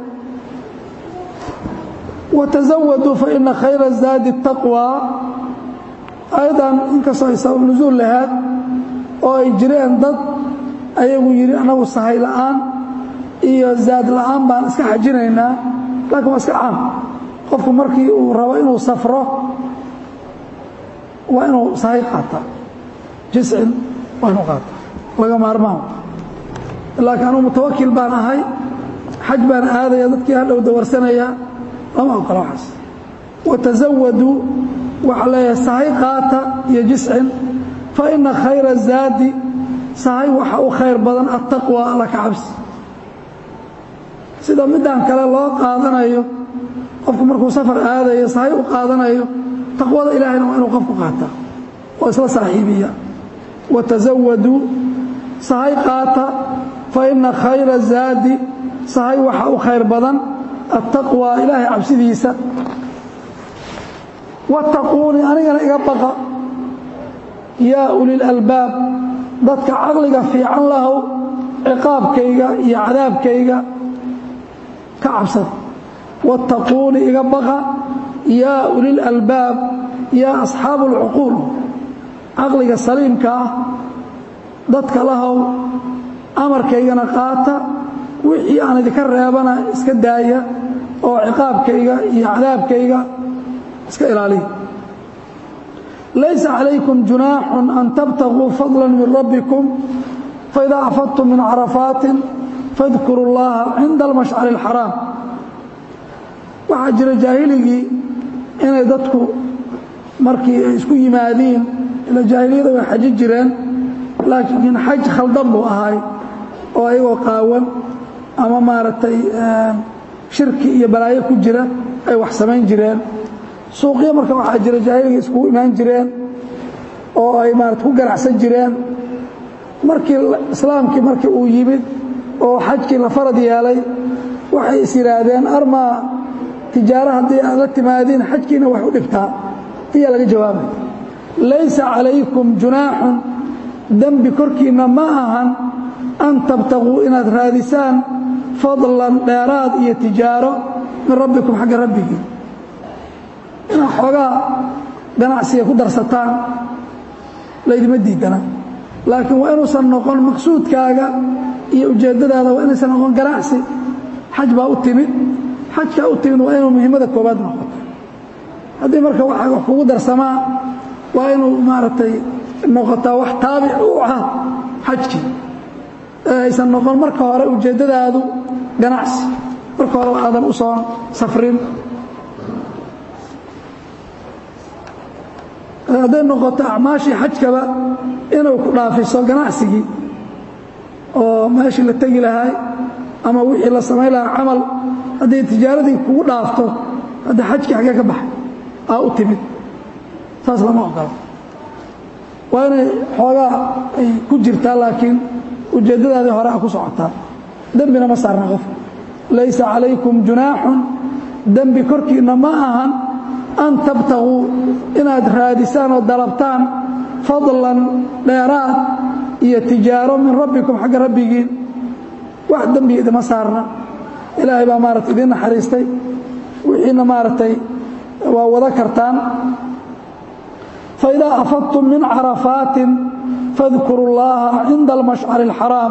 wtaزawaduu faina khayra zaadi الtaqwى ayadan inkastoo ay sabab nusuul lahaad oo ay jireen dad ayagu yidhi annagu sahay la'aan iyo zaad la'aan baan iska xajinaynaa laakiin waa iska caam qofku markii uu rabo inuu safro waa inuu sahay qaata jiscin waa inuu qaata laga maarmaan laakiin anugu mutawakil baan ahay xaj baan aadaya dadkii hadhow dawarsanaya lama ogola waxaas wataزawaduu waxaa leeyahay sahay qaata iyo jiscin faina khayra zaadi sahay waxa u khayr badan attaqwa alla ka cabsi sida midaan kale loo qaadanayo qofku markuu safar aadayo sahay u qaadanayo taqwada ilaahayna waa inuu qofku qaata oo isla saaxiibiya wataزawaduu sahay qaata faina khayra zaadi sahay waxa u khayr badan attaqwى ilaahay cabsidiisa wattaquunii anigana iga baqa yaa uli lalbaab dadka caqliga fiican lahow ciqaabkayga iyo cadaabkayga ka cabsada wattaquunii iga baqa yaa uli lalbaab yaa asxaabu اlcuquul caqliga saliimka ah dadka lahow amarkaygana qaata wixii aan idinka reebana iska daaya oo ciqaabkayga iyo cadaabkayga iska ilaaliya laysa calaykum junaaxun an tabtaguu fadla min rabbikum faidaa afadtum min carafaatin fadkuru اllaha cinda almashcari اlxaraam waxaa jira jaahiligii inay dadku markii ay isku yimaadiin ila jaahiliyada way xaji jireen laakiin xaj khaldan buu ahay oo ayagoo qaawan ama maaragtay shirki iyo balaayo ku jira ay wax samayn jireen suuqyo marka waxaa jira jaahiliga iskugu imaan jireen oo ay maarata ku ganacsan jireen markii islaamkii markii uu yimid oo xajkii la farad yeelay waxay is yidhaahdeen armaa tijaaro haddii aad la timaadiin xajkiina wax u dhibtaa ayaa laga jawaabay laysa calaykum junaaxun dembi korkiinna ma ahan an tabtaguu inaad raadisaan fadlan dheeraad iyo tijaaro min rabbikum xagga rabbigii inaad xoogaa ganacsiga ku darsataan laydima diidana laakiin waa inuusan noqon maqsuudkaaga iyo ujeeddadaada waa inaysan noqon ganacsi xaj baa u timid xajkaa u timid waa inuu muhimmada koobaad noqoto haddii marka waxa wax kugu darsamaa waa inuu maaragtay noqotaa wax taabic u ah xajkii aysan noqon marka hore ujeeddadaadu ganacsi marka hore aadan u soo safrin hadday noqoto acmaashii xajkaba inuu ku dhaafiso ganacsigii oo meeshii la tegi lahay ama wixii la samayn lahaa camal hadday tijaaradii kugu dhaafto hadda xajkii xaggee ka baxay aa u timid saas lama ogola waa inay xoogaa ay ku jirtaa laakiin ujeeddadaadii hore a ku socotaa dembina ma saarna qof laysa calaykum junaaxun dembi korkiinna ma ahan an tabtaguu inaad raadisaan oo dalabtaan fadlan dheeraad iyo tijaaro min rabbikum xagga rabbigiin wax dembi idima saarna ilaahay baa maarata idiin naxariistay wixiina maaragtay waa wada kartaan faidaa afadtum min carafaatin fadkuru اllaha cinda almashcari اlxaraam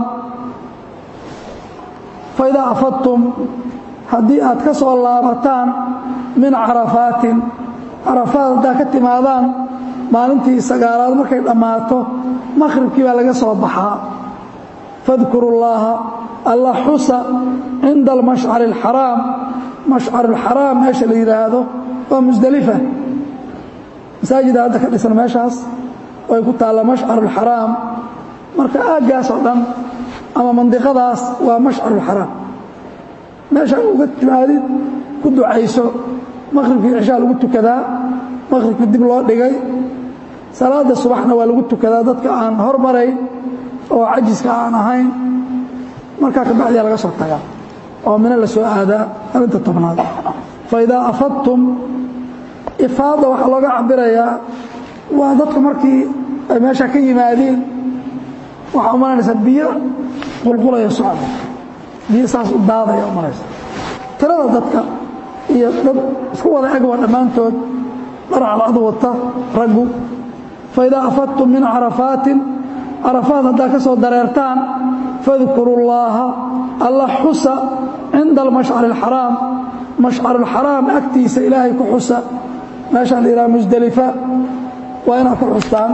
faidaa afadtum haddii aad ka soo laabataan min carafaatin carafaad haddaad ka timaadaan maalintii sagaalaad markay dhammaato maqhribkii baa laga soo baxaa fadkuru llaaha alla xusa cinda almashcari alxaraam mashcar alxaraam meesha la yidhaahdo waa musdelifa masaajida hadda ka dhisan meeshaas way ku taalla mashcar alxaraam marka aaggaas oo dhan ama mandiqadaas waa mashcar alxaraam meesha uga timaadid ku ducayso maqhribkii cishaa lagu tukadaa maqhribkii dib loo dhigay salaada subaxna waa lagu tukadaa dadka aan hormarayn oo cajiska aan ahayn markaa ka bacdiyaa laga soo tagaa oo mino la soo aadaa arinta tobnaad fa idaa afadtum ifaada waxaa looga cabirayaa waa dadku markii ay meesha ka yimaadeen waxaa umalanaysaa biyo qulqulaya socda biyo saas u daadaya umalaysa tirada dadka iyo dad isku wada egwa dhammaantood dharcalcadu wata raggu faidaa afadtum min carafaatin carafaad haddaad ka soo dareertaan fadkuru llaaha alla xusa cinda almashcari alxaraam mashcarualxaraam agtiisa ilaahay ku xusa meeshaan la yidhaha musdelifa waa inaad ku xustaan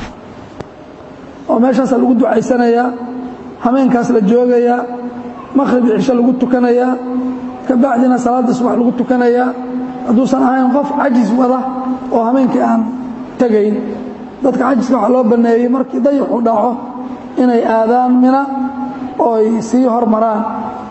oo meeshaasaa lagu ducaysanayaa hameenkaas la joogayaa maqhrib cisho lagu tukanayaa ka bacdina salaadda subax lagu tukanayaa hadduusan ahayn qof cajis wada oo hameenkii aan tegayn dadka cajiska waxaa loo banneeyey markii dayaxu dhaco inay aadaan mina oo ay sii hormaraan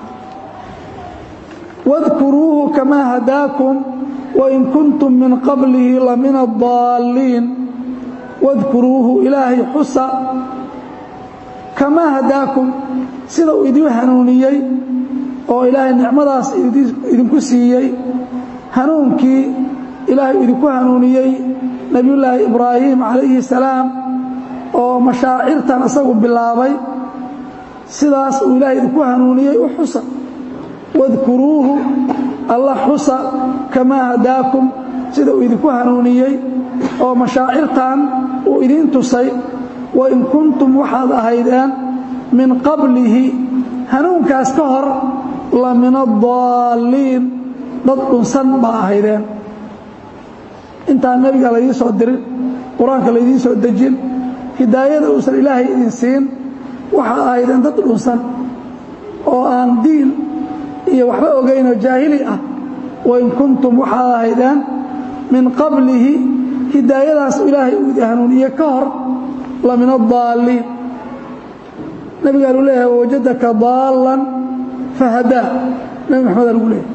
wadkuruuhu kamaa hadaakum wain kuntum min qablihi la min addaalliin wadkuruuhu ilaahay xusa kamaa hadaakum sida uu idin hanuuniyey oo ilaahay nicmadaas idinku siiyey hanuunkii ilaahay idinku hanuuniyey nebiyullaahi ibraahim calayhi salaam oo mashaacirtan isagu bilaabay sidaas uu ilaahay idinku hanuuniyey u xusa wadkuruuhu alla xusa kamaa hadaakum sida uu idinku hanuuniyey oo mashaacirtan uu idiin tusay wain kuntum waxaad ahaydeen min qablihi hanuunkaas ka hor la min addaalliin dad dhunsan baa ahaydeen intaan nebiga laydiin soo dirin qur-aanka laydiin soo dejin hidaayada uusan ilaahay idin siin waxaad ahaydeen dad dhunsan oo aan diin iyo waxba ogaynoo jaahili ah wain kuntum waxaad ahaydeen min qablihi hidaayadaas ilaahay uu idin hanuuniye ka hor la min addaalliin nabigaanu leeyahay wawajadaka daallan fahadaa nebi maxamed lagu leeyahay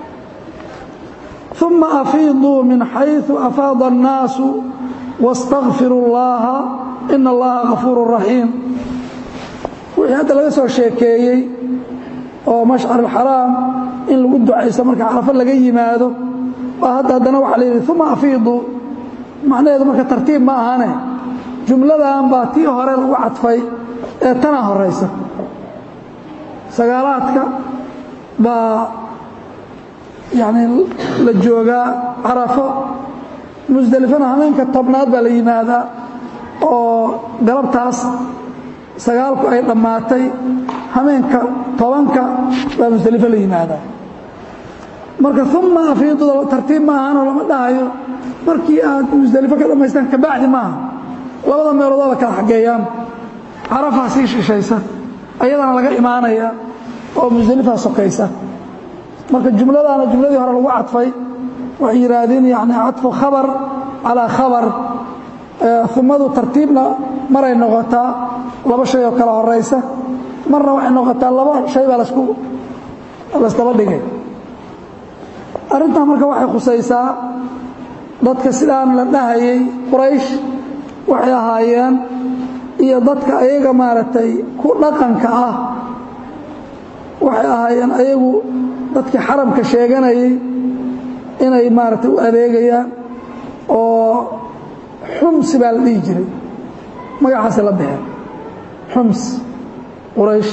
uma afiiduu min xayثu afaada الnaasu واstakfiruu اllaha ina allaha gafuur raxiim wixii hadda laga soo sheekeeyey oo mashcar alxaraam in lagu ducaysto marka carafo laga yimaado oo hadda haddana waxaa la yidhi uma afiiduu macnaheedu marka tartiib ma ahane jumladan baa tii hore lagu cadfay ee tanaa horaysa sagaalaadka baa yacni la joogaa carafo musdelifana hameenka tobnaad baa la yimaadaa oo galabtaas sagaalku ay dhammaatay hameenka tobanka baa musdelifo la yimaadaa marka uma afiiduda tartiib ma ahanoo lama dhahayo markii aad musdelifo ka dhammaystaan kabacdi maaha labada meeloodoo la kala xageeyaan carafaa sii shishaysa ayadana laga imaanaya oo musdelifaa sokaysa marka jumladaana jumladii hore lagu cadfay waxay yidhaahdeen yani cadfu khabar calaa khabar umadu tartiibna maray noqotaa laba shay oo kala horaysa marna waxay noqotaa laba shay baa lasku laysdaba dhigay arrintan marka waxay khusaysaa dadka sidaan la dhahayay quraysh waxay ahaayeen iyo dadka ayaga maaragtay ku dhaqanka ah waxay ahaayeen lahaayeen ayagu dadkii xaramka sheeganayay inay maaragtay u adeegayaan oo xumsi baa la dhihi jiray magacaasi la baxeen xums quraysh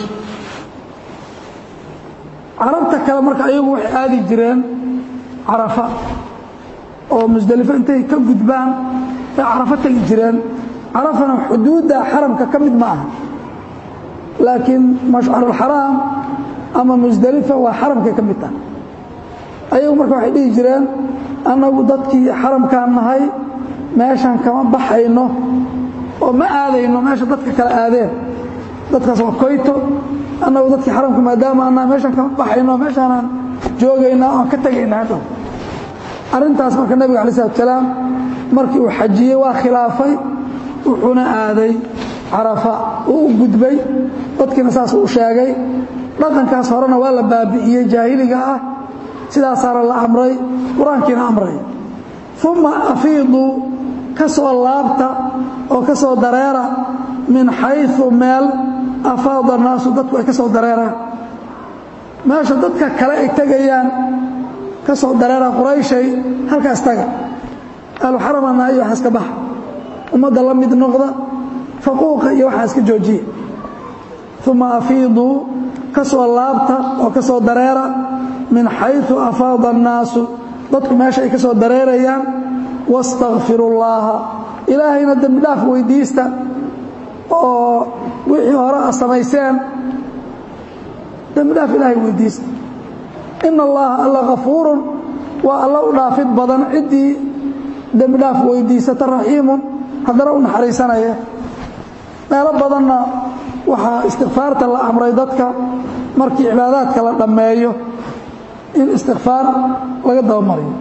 carabta kale marka ayagu waxay aadi jireen carafa oo musdelifo intay ka gudbaan bay carafo tegi jireen carafana xuduudda xaramka ka mid ma aha laakiin mashcarulxaraam ama musdelifa waa xaramkay ka mid tahay ayagu marka waxay dhihi jireen annagu dadkii xaramkaan nahay meeshan kama baxayno oo ma aadayno meesha dadka kale aadeen dadkaas waa koyto annagu dadkii xaramka maadaama annaha meeshan kama baxayno meeshaanaan joogaynaa oon ka tegaynaa hadhow arrintaas marka nebiga alai salatu salaam markii uu xajiyey waa khilaafay wuxuuna aaday carafa uu u gudbay dadkiina saas u sheegay dhaqankaas horena waa la baabi'iyey jaahiliga ah sidaasaana la amray qur-aankiina amray uma afiiduu ka soo laabta oo ka soo dareera min xayu meel afaada naasu dadku ay ka soo dareeraan meesha dadka kale ay tegayaan ka soo dareera qurayshay halkaas taga ahluxaramana iyo waxaa iska baxa ummadda la mid noqda faquuqa iyo waxaa iska joojiya uma afiiduu ka soo laabta oo ka soo dareera min xayu afaada annaasu dadku meesha ay ka soo dareerayaan wastakfiru llaaha ilaahayna dembi dhaaf weydiista oo wixii hore a samayseen dembi dhaaf ilaahay weydiista ina allaha alla kafuurun waa alla u dhaafid badan ciddii dembi dhaaf weydiisata raxiimun haddana u naxariisanaya meelo badanna waxaa istikfaarta la amray dadka markii cibaadaadka la dhammeeyo in istikfaar laga dabamariyo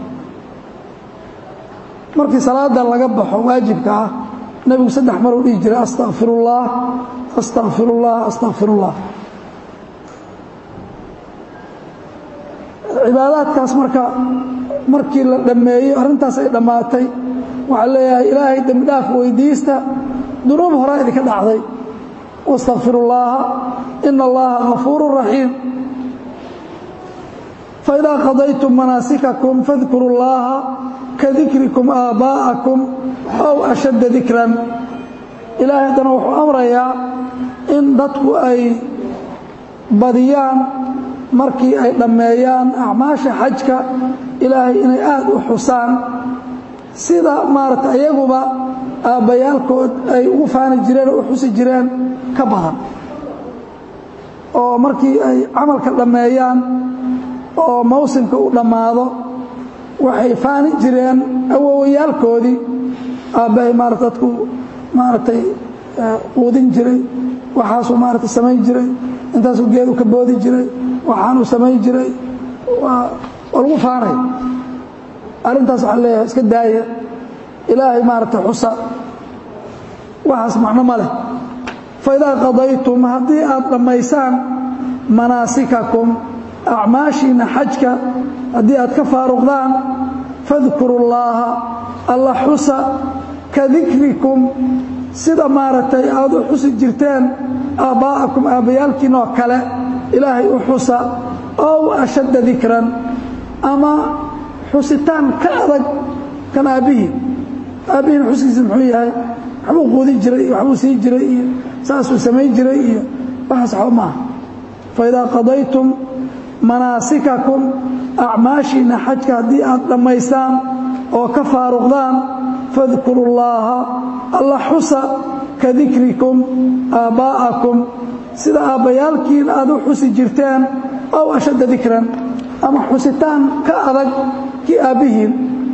markii salaada laga baxo waajibka ah nebigu saddex maruu dhihi jiray astaqfirullah astaqfirullah astaqfirullah cibaadaadkaas marka markii la dhammeeyo arrintaas ay dhammaatay waxaa leeyahay ilaahay dembi dhaaf weydiista dunuub horaa idinka dhacday wastakfiru llaaha ina allaha gafuuru raxiim faidaa qadaytum manaasikakum fadkuru llaaha kadikrikum aabaa'akum ow ashadda dikran ilaahay haddana wuxuu amrayaa in dadku ay badiyaan markii ay dhammeeyaan acmaasha xajka ilaahay inay aad u xusaan sida maaragta iyaguba aabbayaalkood ay ugu faani jireen oo u xusi jireen ka badan oo markii ay camalka dhammeeyaan oo mawsimka u dhammaado waxay faani jireen awowayaalkoodii aabbahay maarata dadku maaragtay quudin jiray waxaasuu maarata samayn jiray intaasuu geedu ka boodi jiray waxaanuu samayn jiray waa lagu faanay arrintaas waxaa leeyahay iska daaya ilaahay maaragtay xusa waxaas macno ma leh faidaa qadaytum haddii aad dhammaysaan manaasikakum acmaashiina xajka haddii aad ka faaruqdaan fadkuru llaaha alla xusa ka dikrikum sida maaragtay aad u xusi jirteen aabbaa'akum aabbayaalkiin oo kale ilaahay u xusa ow ashadda dikran ama xusitaan ka adag kan aabbihii aabbihiin xuskiisa muxuu yahay waxbuu quudin jiray iyo waxbuu sii jiray iyo saasuu samayn jiray iyo waxaas waxba maaha faidaa qadaytum manaasikakum acmaashiina xajka haddii aad dhammaysaan oo ka faaruqdaan fadkuru llaaha alla xusa ka dikrikum aabbaa'akum sida aabbayaalkiin aad u xusi jirteen ow ashadda dikran ama xusitaan ka adag kii aabbihiin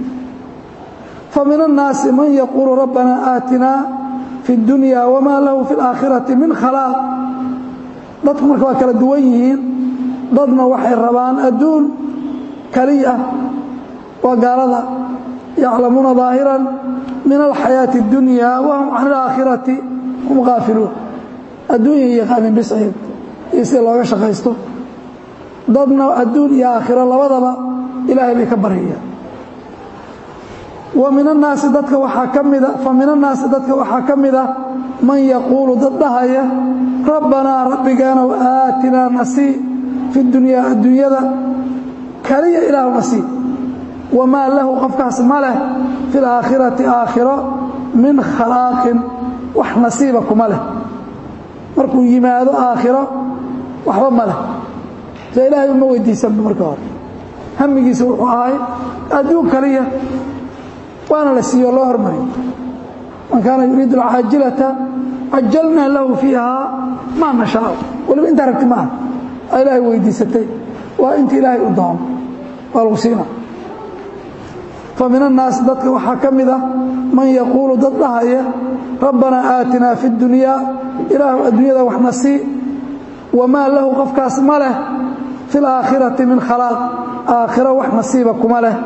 fa min annaasi man yaquulu rabbanaa aatinaa fi اddunya wamaa lahu fi اlaakhirati min khalaaq dadku marka waa kala duwan yihiin dadna waxay rabaan adduun kaliya waa gaalada yaclamuuna ظaahiran min alxayaaةi اddunya wahum can اlaakhirati hum qaafiluun adduunya yaqaanin bisciid iyo sida looga shaqaysto dadna adduun iyo aakhiro labadaba ilaahay bay ka baryayaan wa min annaasi dadka waxaa ka mida fa min annaasi dadka waxaa ka mida man yaquulu dad dhahaya rabbanaa rabbigaanow aatinaa nasii fi dunyaa adduunyada kaliya ilaahuna sii wamaa lahu qofkaas ma leh fi laakhirati aakhiro min khalaaqin wax nasiiba kuma leh markuu yimaado aakhiro waxba ma leh se ilaahay uma weydiisanba marka hore hamigiisa wuxuu ahay adduun kaliya waana la siiyo loo hormariyo man kaana yuriidu alcaajilata cajalnaa lahu fiiha maa nashaau waliba intaa rabti maaha aa ilaahay weydiisatay waa inta ilaahay u doono waa lagu siina fa min annaasi dadka waxaa ka mid ah man yaquulu dad dhahaya rabbanaa aatinaa fi اdunyaa ilaahu adduunyada waxna sii wamaa lahu qofkaas ma leh fi اlaakhirati min khalaaq aakhiro wax nasiiba kuma leh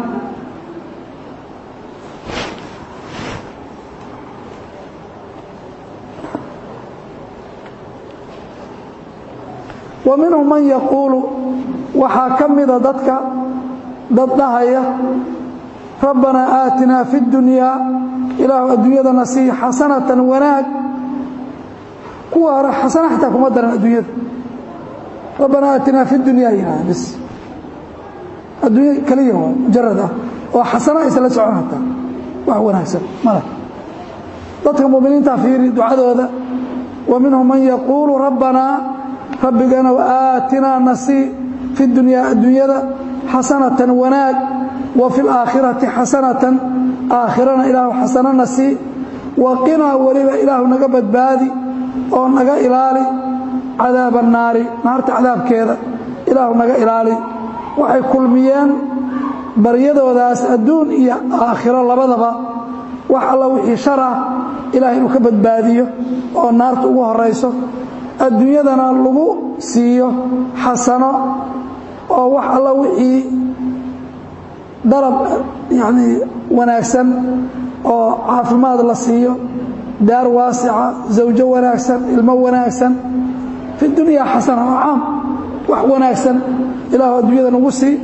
wa minhum man yaquulu waxaa ka mida dadka dad dhahaya rabbanaa aatinaa fi اdunyaa ilaahu adduunyadana sii xasanatan wanaag kuwa hore xasana xataa kuma daran adduunyada rabbanaa aatinaa fi dunyaa yihahda bis adduunya keliya waa mujarad ah oo xasana isla socon hataa wax wanaagsan male dadka muminiinta fiiri ducadooda wa minhum man yaquulu rabbanaa rabbigana aatinaa nasii fi dunyaa adduunyada xasanatan wanaag wa fi laakhirati xasanatan aakhirana ilaahu xasano nasii waqinaa weliba ilaahu naga badbaadi oo naga ilaali cadaaba annaari naarta cadaabkeeda ilaahu naga ilaali waxay kulmiyeen baryadoodaas adduun iyo aakhiro labadaba wax alla wixii shar ah ilaahay inuu ka badbaadiyo oo naarta ugu horayso adduunyadana lagu siiyo xasano oo wax alla wixii dalab yacnii wanaagsan oo caafimaad la siiyo daar waasica zawjo wanaagsan ilmo wanaagsan fi dunyaa xasana oo caam wax wanaagsan ilaahu adduunyada nagu sii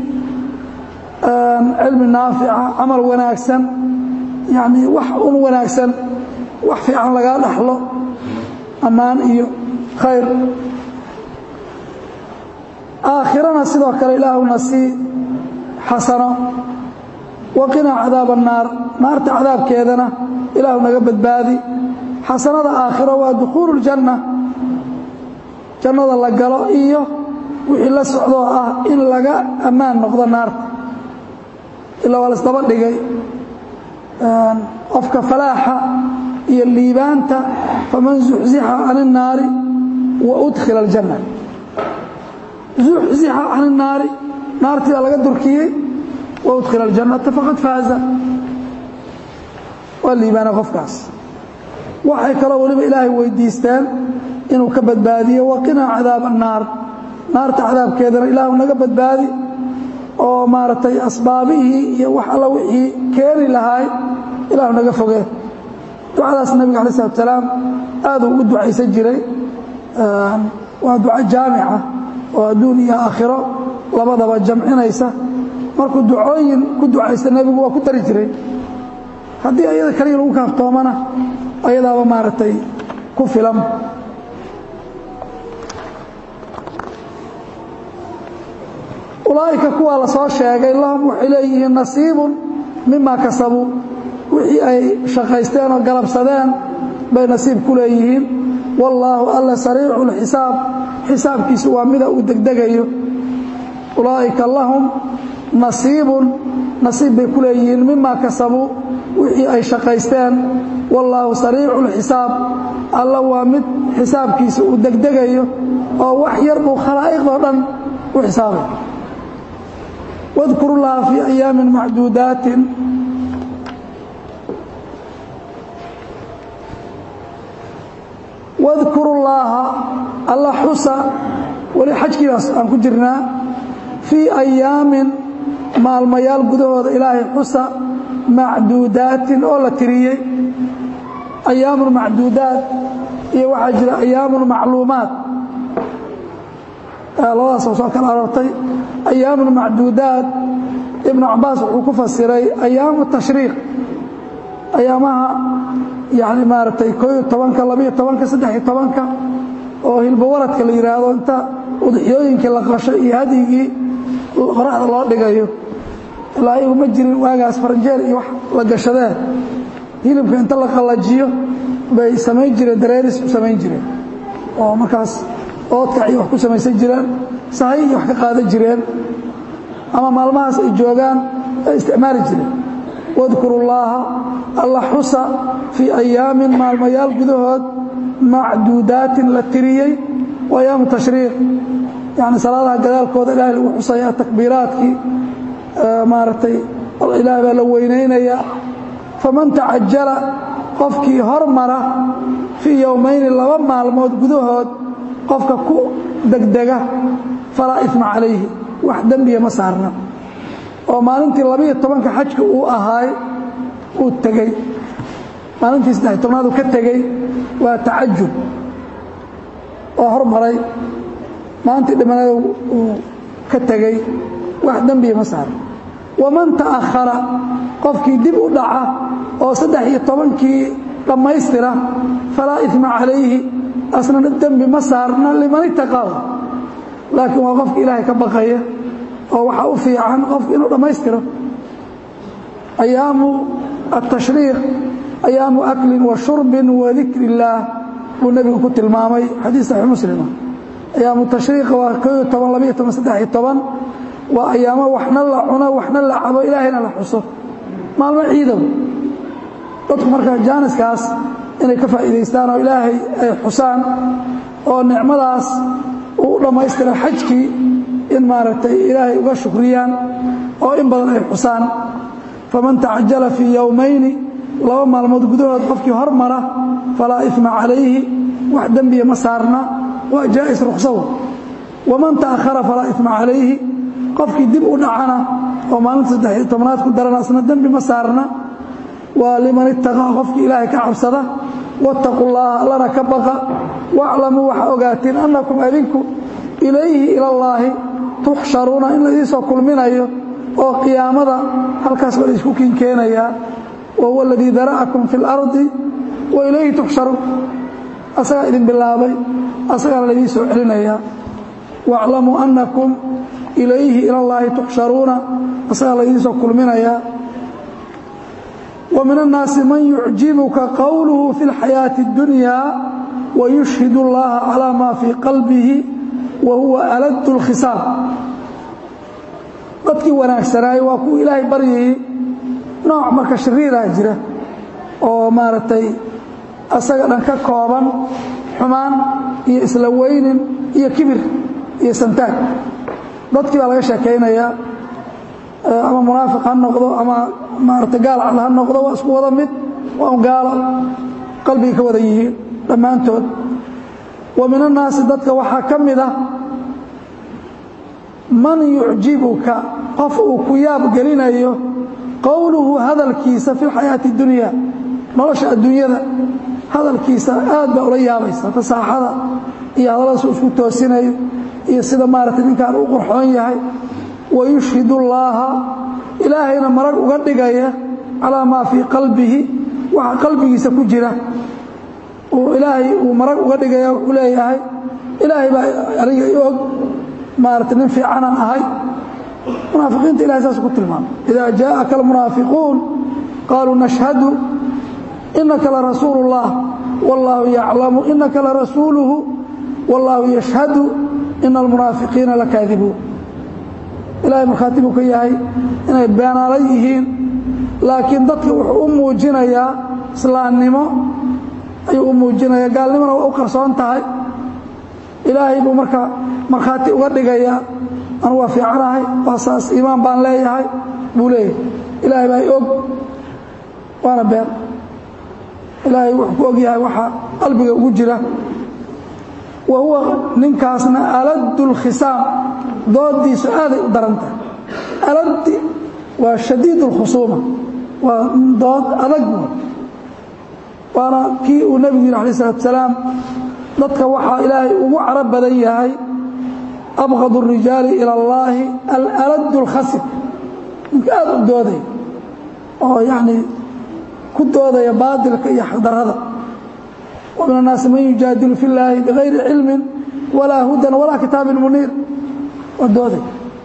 cilmi naafica camal wanaagsan yacnii wax un wanaagsan wax fiican lagaa dhaxlo ammaan iyo khayr aakhirana sidoo kale ilaahuna sii xasano waqinaa cadaab annaar naarta cadaabkeedana ilaahu naga badbaadi xasanada aakhiro waa dukhuulu ljanna jannada la galo iyo wixii la socdoo ah in laga ammaan noqdo naarta ilaa waa laisdaba dhigay qofka falaaxa iyo liibaanta faman zuxzixa can الnaari wa udkhila اljanna zuxzixa can الnaari naartii baa laga durkiyey wa udkhila اljannata faqad faaza waa liibaana qofkaas waxay kaloo weliba ilaahay weydiisteen inuu ka badbaadiyo waqinaa cadaab الnaar naarta cadaabkeedana ilaahu naga badbaadi oo maaragtay asbaabihii iyo wax alla wixii keeni lahaay ilaahu naga fogee ducadaas nebiga alay slat salaam aaduu ugu ducaysan jiray waa duco jaamica oo adduun iyo aakhiro labadaba jamcinaysa markuu ducooyin ku ducaysta nebigu waa ku dari jiray haddii ayada kaliya lagu kaaftoomana ayadaaba maaragtay ku filan ulaa'ika kuwaa la soo sheegay lahum waxay leeyihiin nasiibun mima kasabuu wixii ay shaqaysteen oo galabsadeen bay nasiib ku leeyihiin wallaahu alla sariicu lxisaab xisaabkiisu waa mida uu degdegayo ulaa'ika lahum nasiibun nasiib bay ku leeyihiin mima kasabuu wixii ay shaqaysteen wallaahu sariicu lxisaab alla waa mid xisaabkiisa uu degdegayo oo wax yar buu khalaa'iqdoo dhan u xisaabay واذكروا الله في أيام معدودات واذكروا الله الله حسى ولحجك أن كجرنا في أيام مع الميال قدوه إلهي حسى معدودات أولا تريي أيام معدودات هي وحجر أيام معلومات labadaas oo soo kala arortay ayaamu macduudaat ibnu cabaas wuxuu ku fasiray ayaamu tashriiq ayaamaha yani maaragtay kooiyo tobanka labiyo tobanka saddexiyo tobanka oo hilbawaradka la yidhaahdo inta udxiyooyinkii la qasho iyo hadyigii qoraxda loo dhigayo ilaa ayagu ma jirin waagaas faranjeer iyo wax la gashadeen hilibka inta la qallajiyo bay samayn jireen dareeris u samayn jireen oo markaas oodkac iyo wax ku samaysan jireen sahay iyo wax ka qaadan jireen ama maalmahaas ay joogaan ay isticmaali jireen wadkuru llaaha alla xusa fii ayaamin maalmayaal gudahood macduudaatin la tiriyey wa ayaamu tashriiq yani salaadaha gadaalkooda ilaahay lagu xusaya takbiiraadkii maaragtay ilaah baa la weynaynaya faman tacajala qofkii hormara fii yowmayni laba maalmood gudahood qofka ku degdega falaa ifma calayhi wax dembiya ma saarna oo maalintii labiiyo tobanka xajka uu ahaay uu tegey maalintii saddex tobnaad uu ka tegey waa tacajul oo hormaray maalintii dhimanada uu ka tegey wax dembiya ma saarna waman ta'akhara qofkii dib u dhaca oo saddex iyo tobankii dhammaystira falaa ifma calayhi asna dembi ma saarna liman itaqaaw laakiin waa qofka ilaahay ka baqaya oo waxaa u fiican qofku inuu dhammaystiro ayaamu atashriiq ayaamu aklin wa shurbin wa dikri illaah buu nebigu ku tilmaamay xadiis saxiix muslima ayaamu tashriiqa waa kooyo toban labiyo toban saddex iyo toban waa ayaamo waxna la cuno waxna la cabo ilaahayna la xuso maalmo ciidow dadku markaa jaaniskaas inay ka faa'iidaystaan oo ilaahay ay xusaan oo nicmadaas uu u dhammaystira xajkii in maaragtay ilaahay uga shukriyaan oo in badan ay xusaan faman tacajala fii yowmayni laba maalmood gudahood qofkii hormara falaa ifma calayhi wax dembiya ma saarna waa jaa'is ruqsawo waman ta'akhara falaa ifma calayhi qofkii dib u dhacana oo maalinta saddex tobnaad ku darana asna dembi ma saarna waa liman ittaqaa qofkii ilaahay ka cabsada wattaqu llaaha allana ka baqa waaclamuu waxaa ogaatiin annakum adinku ilayhi ilallaahi tuxsharuuna in laidiisoo kulminayo oo qiyaamada halkaas baa laisku kinkeenayaa wa huwa aladii dara'akum fi اlardi wa ilayhi tuxsharuun asagaa idin bilaabay asagaana laidii soo celinayaa waaclamuu annakum ilayhi ilallaahi tuxsharuuna asagaa laidiisoo kulminayaa ومن الناaس maن يعجiبka qwله في الحياaة الدuنيا ويشهد اللaهa عalى ma في qaلبihi وhuوa ألد الkhiصاaم dadkii wanaagsanaayey waa kuwa ilaahay baryayey nooع marka shariiraa jira oo maaragtay asaga dhan ka kooban xumaan iyo isla weynin iyo kibir iyo santaag dadkii baa laga sheekaynayaa ama munaafiq ha noqdo ama maarata gaal cad ha noqdo waa isku wada mid waa un gaalo qalbigay ka wada yihiin dhammaantood wa min annaasi dadka waxaa ka mid ah man yucjibuka qof uu ku yaab gelinayo qowluhu hadalkiisa fi lxayaati اdunya nolosha adduunyada hadalkiisa aad baa ula yaabaysa fasaaxada iyo hadalladaas uu isku toosinayo iyo sida maarata ninkaan u qorxoon yahay wayushhid اllaaha ilaahayna marag uga dhigaya calaa maa fii qalbihi waxa qalbigiisa ku jira uu ilaahay uu marag uga dhigaya wuxuu leeyahay ilaahay baa aniga i og maarata nin fiicanaan ahay munaafiqiinta ilahay saas ku tilmaamay ida jaaءaka almunaafiquun qaaluu nashhadu inaka larasuulu اllah wاllahu yaclamu inaka larasuuluhu wاllahu yashhadu ina almunaafiqiina lakaadibuun ilaahay markhaati buu ka yahay inay beenaala yihiin laakiin dadka wuxuu u muujinayaa islaamnimo ayuu u muujinayaa gaalnimona waa u qarsoon tahay ilaahay buu marka markhaati uga dhigayaa anu waa fiicanahay waa saas iimaan baan leeyahay buu leeyahay ilaahay baa i og waana been ilaahay wuxuu ku og yahay waxa qalbiga ugu jira wa huwa ninkaasna aladu اlkhisaam doodiisu aaday u daran tahay aladi waa shadiid اlkhusuuma waa dood adag waana kii uu nebigu yidhi alay الsalatu salaam dadka waxaa ilaahay ugu caro badan yahay abqad الrijaali ilى اllaahi alalad اlkhasib ninka aad u doodaya oo yacnii ku doodaya baadilka iyo xaqdarrada wa min الnaasi man yujaadilu fi اllaahi bigayri cilmin walaa hudan walaa kitaabin muniir waa dooday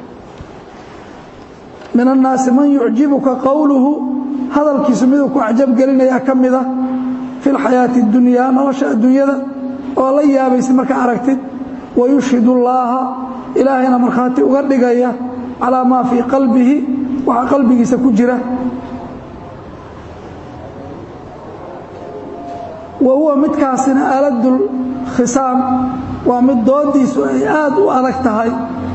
min annaasi man yucjibuka qowluhu hadalkiisu miduu ku cajab gelinayaa ka mida fi lxayaati اdunyaa nolosha adduunyada oo la yaabaysid markaa aragtid wayushhid اllaaha ilaahayna markhaati uga dhigaya calaa maa fii qalbihi waxa qalbigiisa ku jira wa huwa midkaasina aaladul khisaam waa mid doodiisu ay aad u adag tahay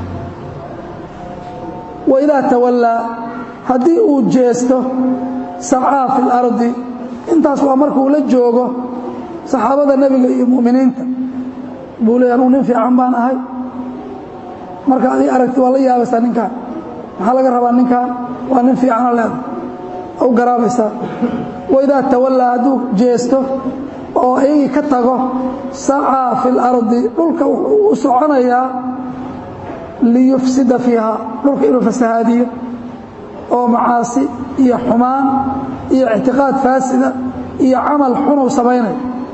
waidaa tawallaa haddii uu jeesto sacaa fi اlardi intaas waa markuu la joogo saxaabada nebiga iyo mu'miniinta buu leey anuu nin fiican baan ahay marka adii aragti waa la yaabaysaa ninkaan maxaa laga rabaa ninkaan waa nin fiicana leeda u garaabaysaa waidaa tawallaa hadduu jeesto oo iyagii ka tago sacaa fi اlardi dhulka wuxuu u soconayaa liyufsida fiiha dhulka inuu fasahaadiyo oo macaasi iyo xumaan iyo ictiqaad faasida iyo camal xunuu samaynayo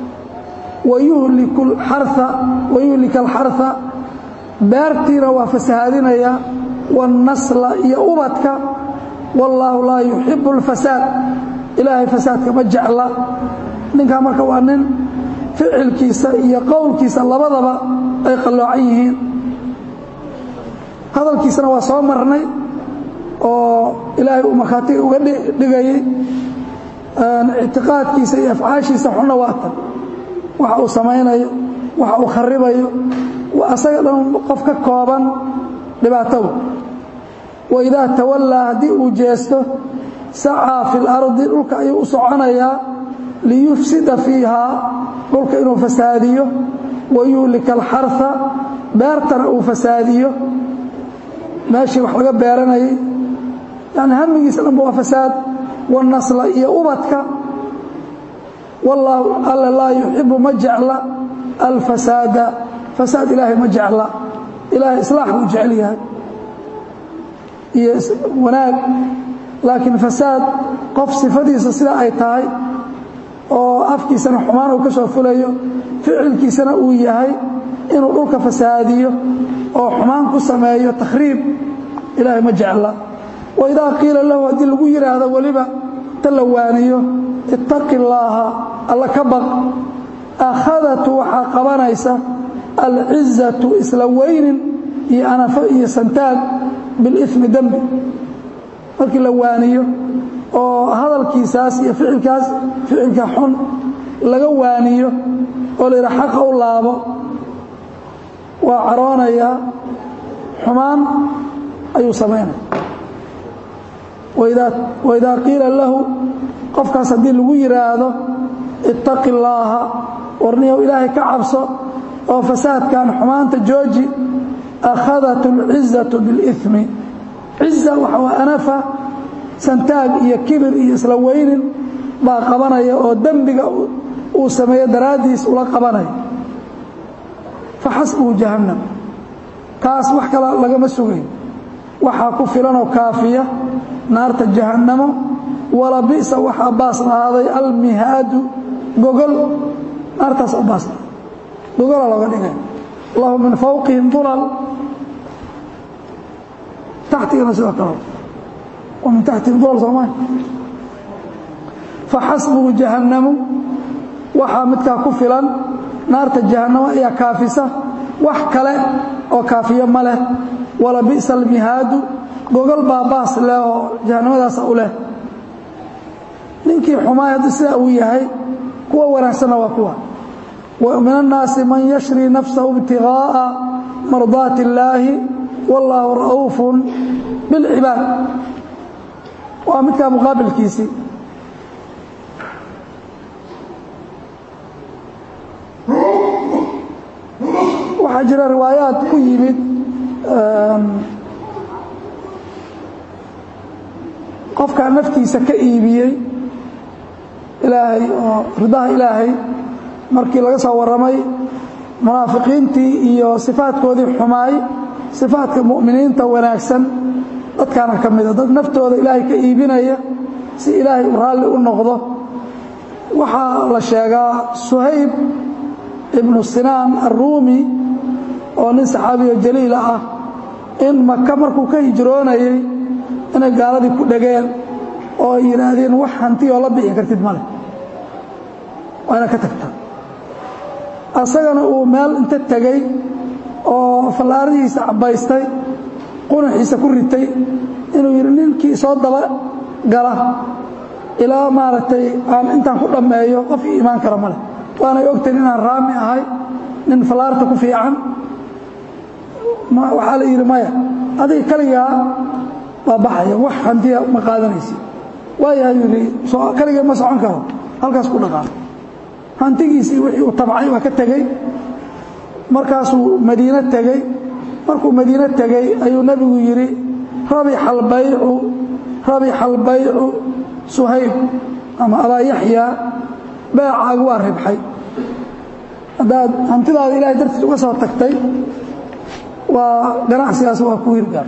wayuhlika alxarha beertiina waa fasahaadinaya waannasla iyo ubadka wallaahu laa yuxibu اlfasaad ilaahay fasaadka ma jecla ninkaa marka waa nin ficilkiisa iyo qowlkiisa labadaba ay qalloocan yihiin hadalkiisana waa soo marnay oo ilaahay uu markhaatiga uga dhigayay ictiqaadkiisa iyo afcaashiisa xunna waa tan waxa uu samaynayo waxa uu kharibayo asaga dhan qof ka kooban dhibaatow waidaa tawallaa haddii uu jeesto sacaa fi اlardi dhulka ayuu u soconayaa liyufsida fiihaa dhulka inuu fasaadiyo wayuhlika alxarha beertana uu fasaadiyo meeshii wax laga beeranayay yani hamigiisa dhanba waa fasaad wanasla iyo ubadka wallaahu alla laa yuxibu ma jecla alfasaada fasaad ilaahay ma jecla ilaahay islaax buu jecel yahay iyo wanaag laakiin fasaad qof sifadiisa sidaa ay tahay oo afkiisana xumaan uu ka soo fulayo ficilkiisana uu yahay inuu dhulka fasaadiyo oo xumaan ku sameeyo takhriib ilaahay ma jecla waidaa qiila lahu haddii lagu yidhaahdo weliba ta la waaniyo ittaqi illaaha alla ka baq akhadatu waxaa qabanaysa alcizatu isla weynin iyo anafo iyo santaag bilimi dembi markii la waaniyo oo hadalkiisaas iyo ficilkaas ficilka xun laga waaniyo oo la yidhaha xaqa u laabo waa caroonayaa xumaan ayuu samaynaya waidaa qiila lahu qofkaas haddii lagu yidhaahdo ittaqi illaaha warniyow ilaahay ka cabso oo fasaadkan xumaanta jooji akhadat اlcizatu biاlimi ciza waxa waa anafa santaag iyo kibir iyo isla weynin baa qabanaya oo dembiga uu sameeyo daraaddiis ula qabanaya faxasbuhu jahannam kaas wax kala lagama sugayn waxaa ku filanoo kaafiya naarta jahannamo wala bi'sa waxaa baas lahaaday almihaadu gogol naartaas u baas gogola looga dhigay lahu min fawqihim dulal taxtigana sidoo kale wa min taxtihim dulal soomaalia faxasbuhu jahannamu waxaa midkaa ku filan naarta jahannamo ayaa kaafisa wax kale oo kaafiyo ma leh wala bi'sa almihaadu gogol baa baas leh oo jahannamadaasa u leh ninkii xumaay haddii sidaa uu yahay kuwa wanaagsanna waa kuwa ومن الناaس maن يشhrي نفسه ابتiغاءa مرضاaت اللaahi والله رؤuف بالعباad waa midkaa مqaabilkiisii waxaa jira riwaayaat ku yimid qofkaa naftiisa ka iibiyey ilaahay oo ridaha ilaahay markii laga soo warramay munaafiqiintii iyo sifaadkoodii xumaay sifaadka mu'miniinta wanaagsan dadkaana ka mida dad naftooda ilaahay ka iibinaya si ilaahay u raalli u noqdo waxaa la sheegaa suhayb ibnu sinaan arruumi oo nin saxaabiyo jaliila ah in maka markuu ka hijroonayay inay gaaladii ku dhegeen oo ay yidhaahdeen wax hantiyoo la bixi kartid ma leh waa inaad ka tagtaa asagana uu meel inta tegey oo fallaarihiisa cabbaystay qunaxiisa ku ritay inuu yidhi ninkii soo daba gala ilaa maaragtay aan intaan ku dhammeeyo qof ii imaan kara ma leh waanay ogtahin inaan raami ahay nin fallaarta ku fiican waxaa la yidhi maya adiga kaligaa waa baxaya wax hantiya ma qaadanaysi waayaha yidhi kaligee ma socon karo halkaas ku dhaqaaqo hantigiisii wixii uu tabcay waa ka tegey markaasuu madiine tegey markuu madiine tegey ayuu nebigu yidhi rabixa albaycu rabixa albaycu suhayb ama abaa yaxyaa beecaagu waa ribxay haddaad hantidaada ilahay dartiis uga soo tagtay waa ganacsigaas waa ku hirgaar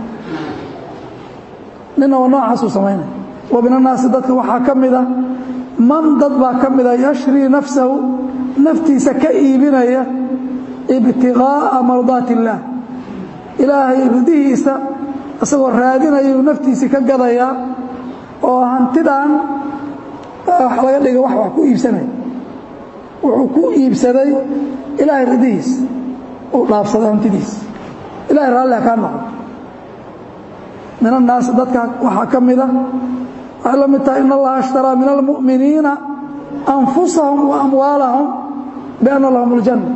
nina waa noocaasuu samaynaya wa min annaasi dadka waxaa ka mida man dad baa ka mida yashrii nafsahu naftiisa ka iibinaya ibtiqaa'a mardaati illaah ilaahay ridihiisa isagoo raadinayuu naftiisii ka gadayaa oo hantidan wax laga dhigay wax wax ku iibsanaya wuxuu ku iibsaday ilaahay ridihiis uu dhaafsaday hantidiis ilahay raalliha kaa noqdo min annaasi dadka waxaa ka mida waxay la mid tahay in allaha ashtaraa min almu'miniina anfusahum wa amwaalahum bianna lahum aljanna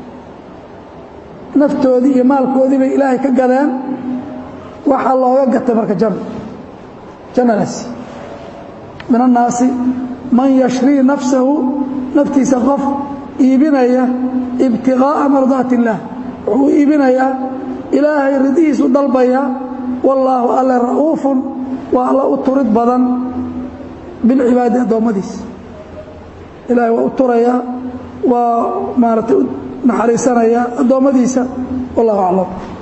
naftoodii iyo maalkoodii bay ilaahay ka gadeen waxaa looga gatay marka janna jannadaasi min annaasi man yashrii nafsahu naftiisa qof iibinaya ibtiqaa'a mardaati illaah wuxuu iibinayaa ilaahay ridihiisu dalbaya wallaahu alle ra'uufun waa alla u turid badan bilcibaadi addoommadiisa ilaahay waa u turaya waa maaragtay u naxariisanaya addoommadiisa wallahu aclam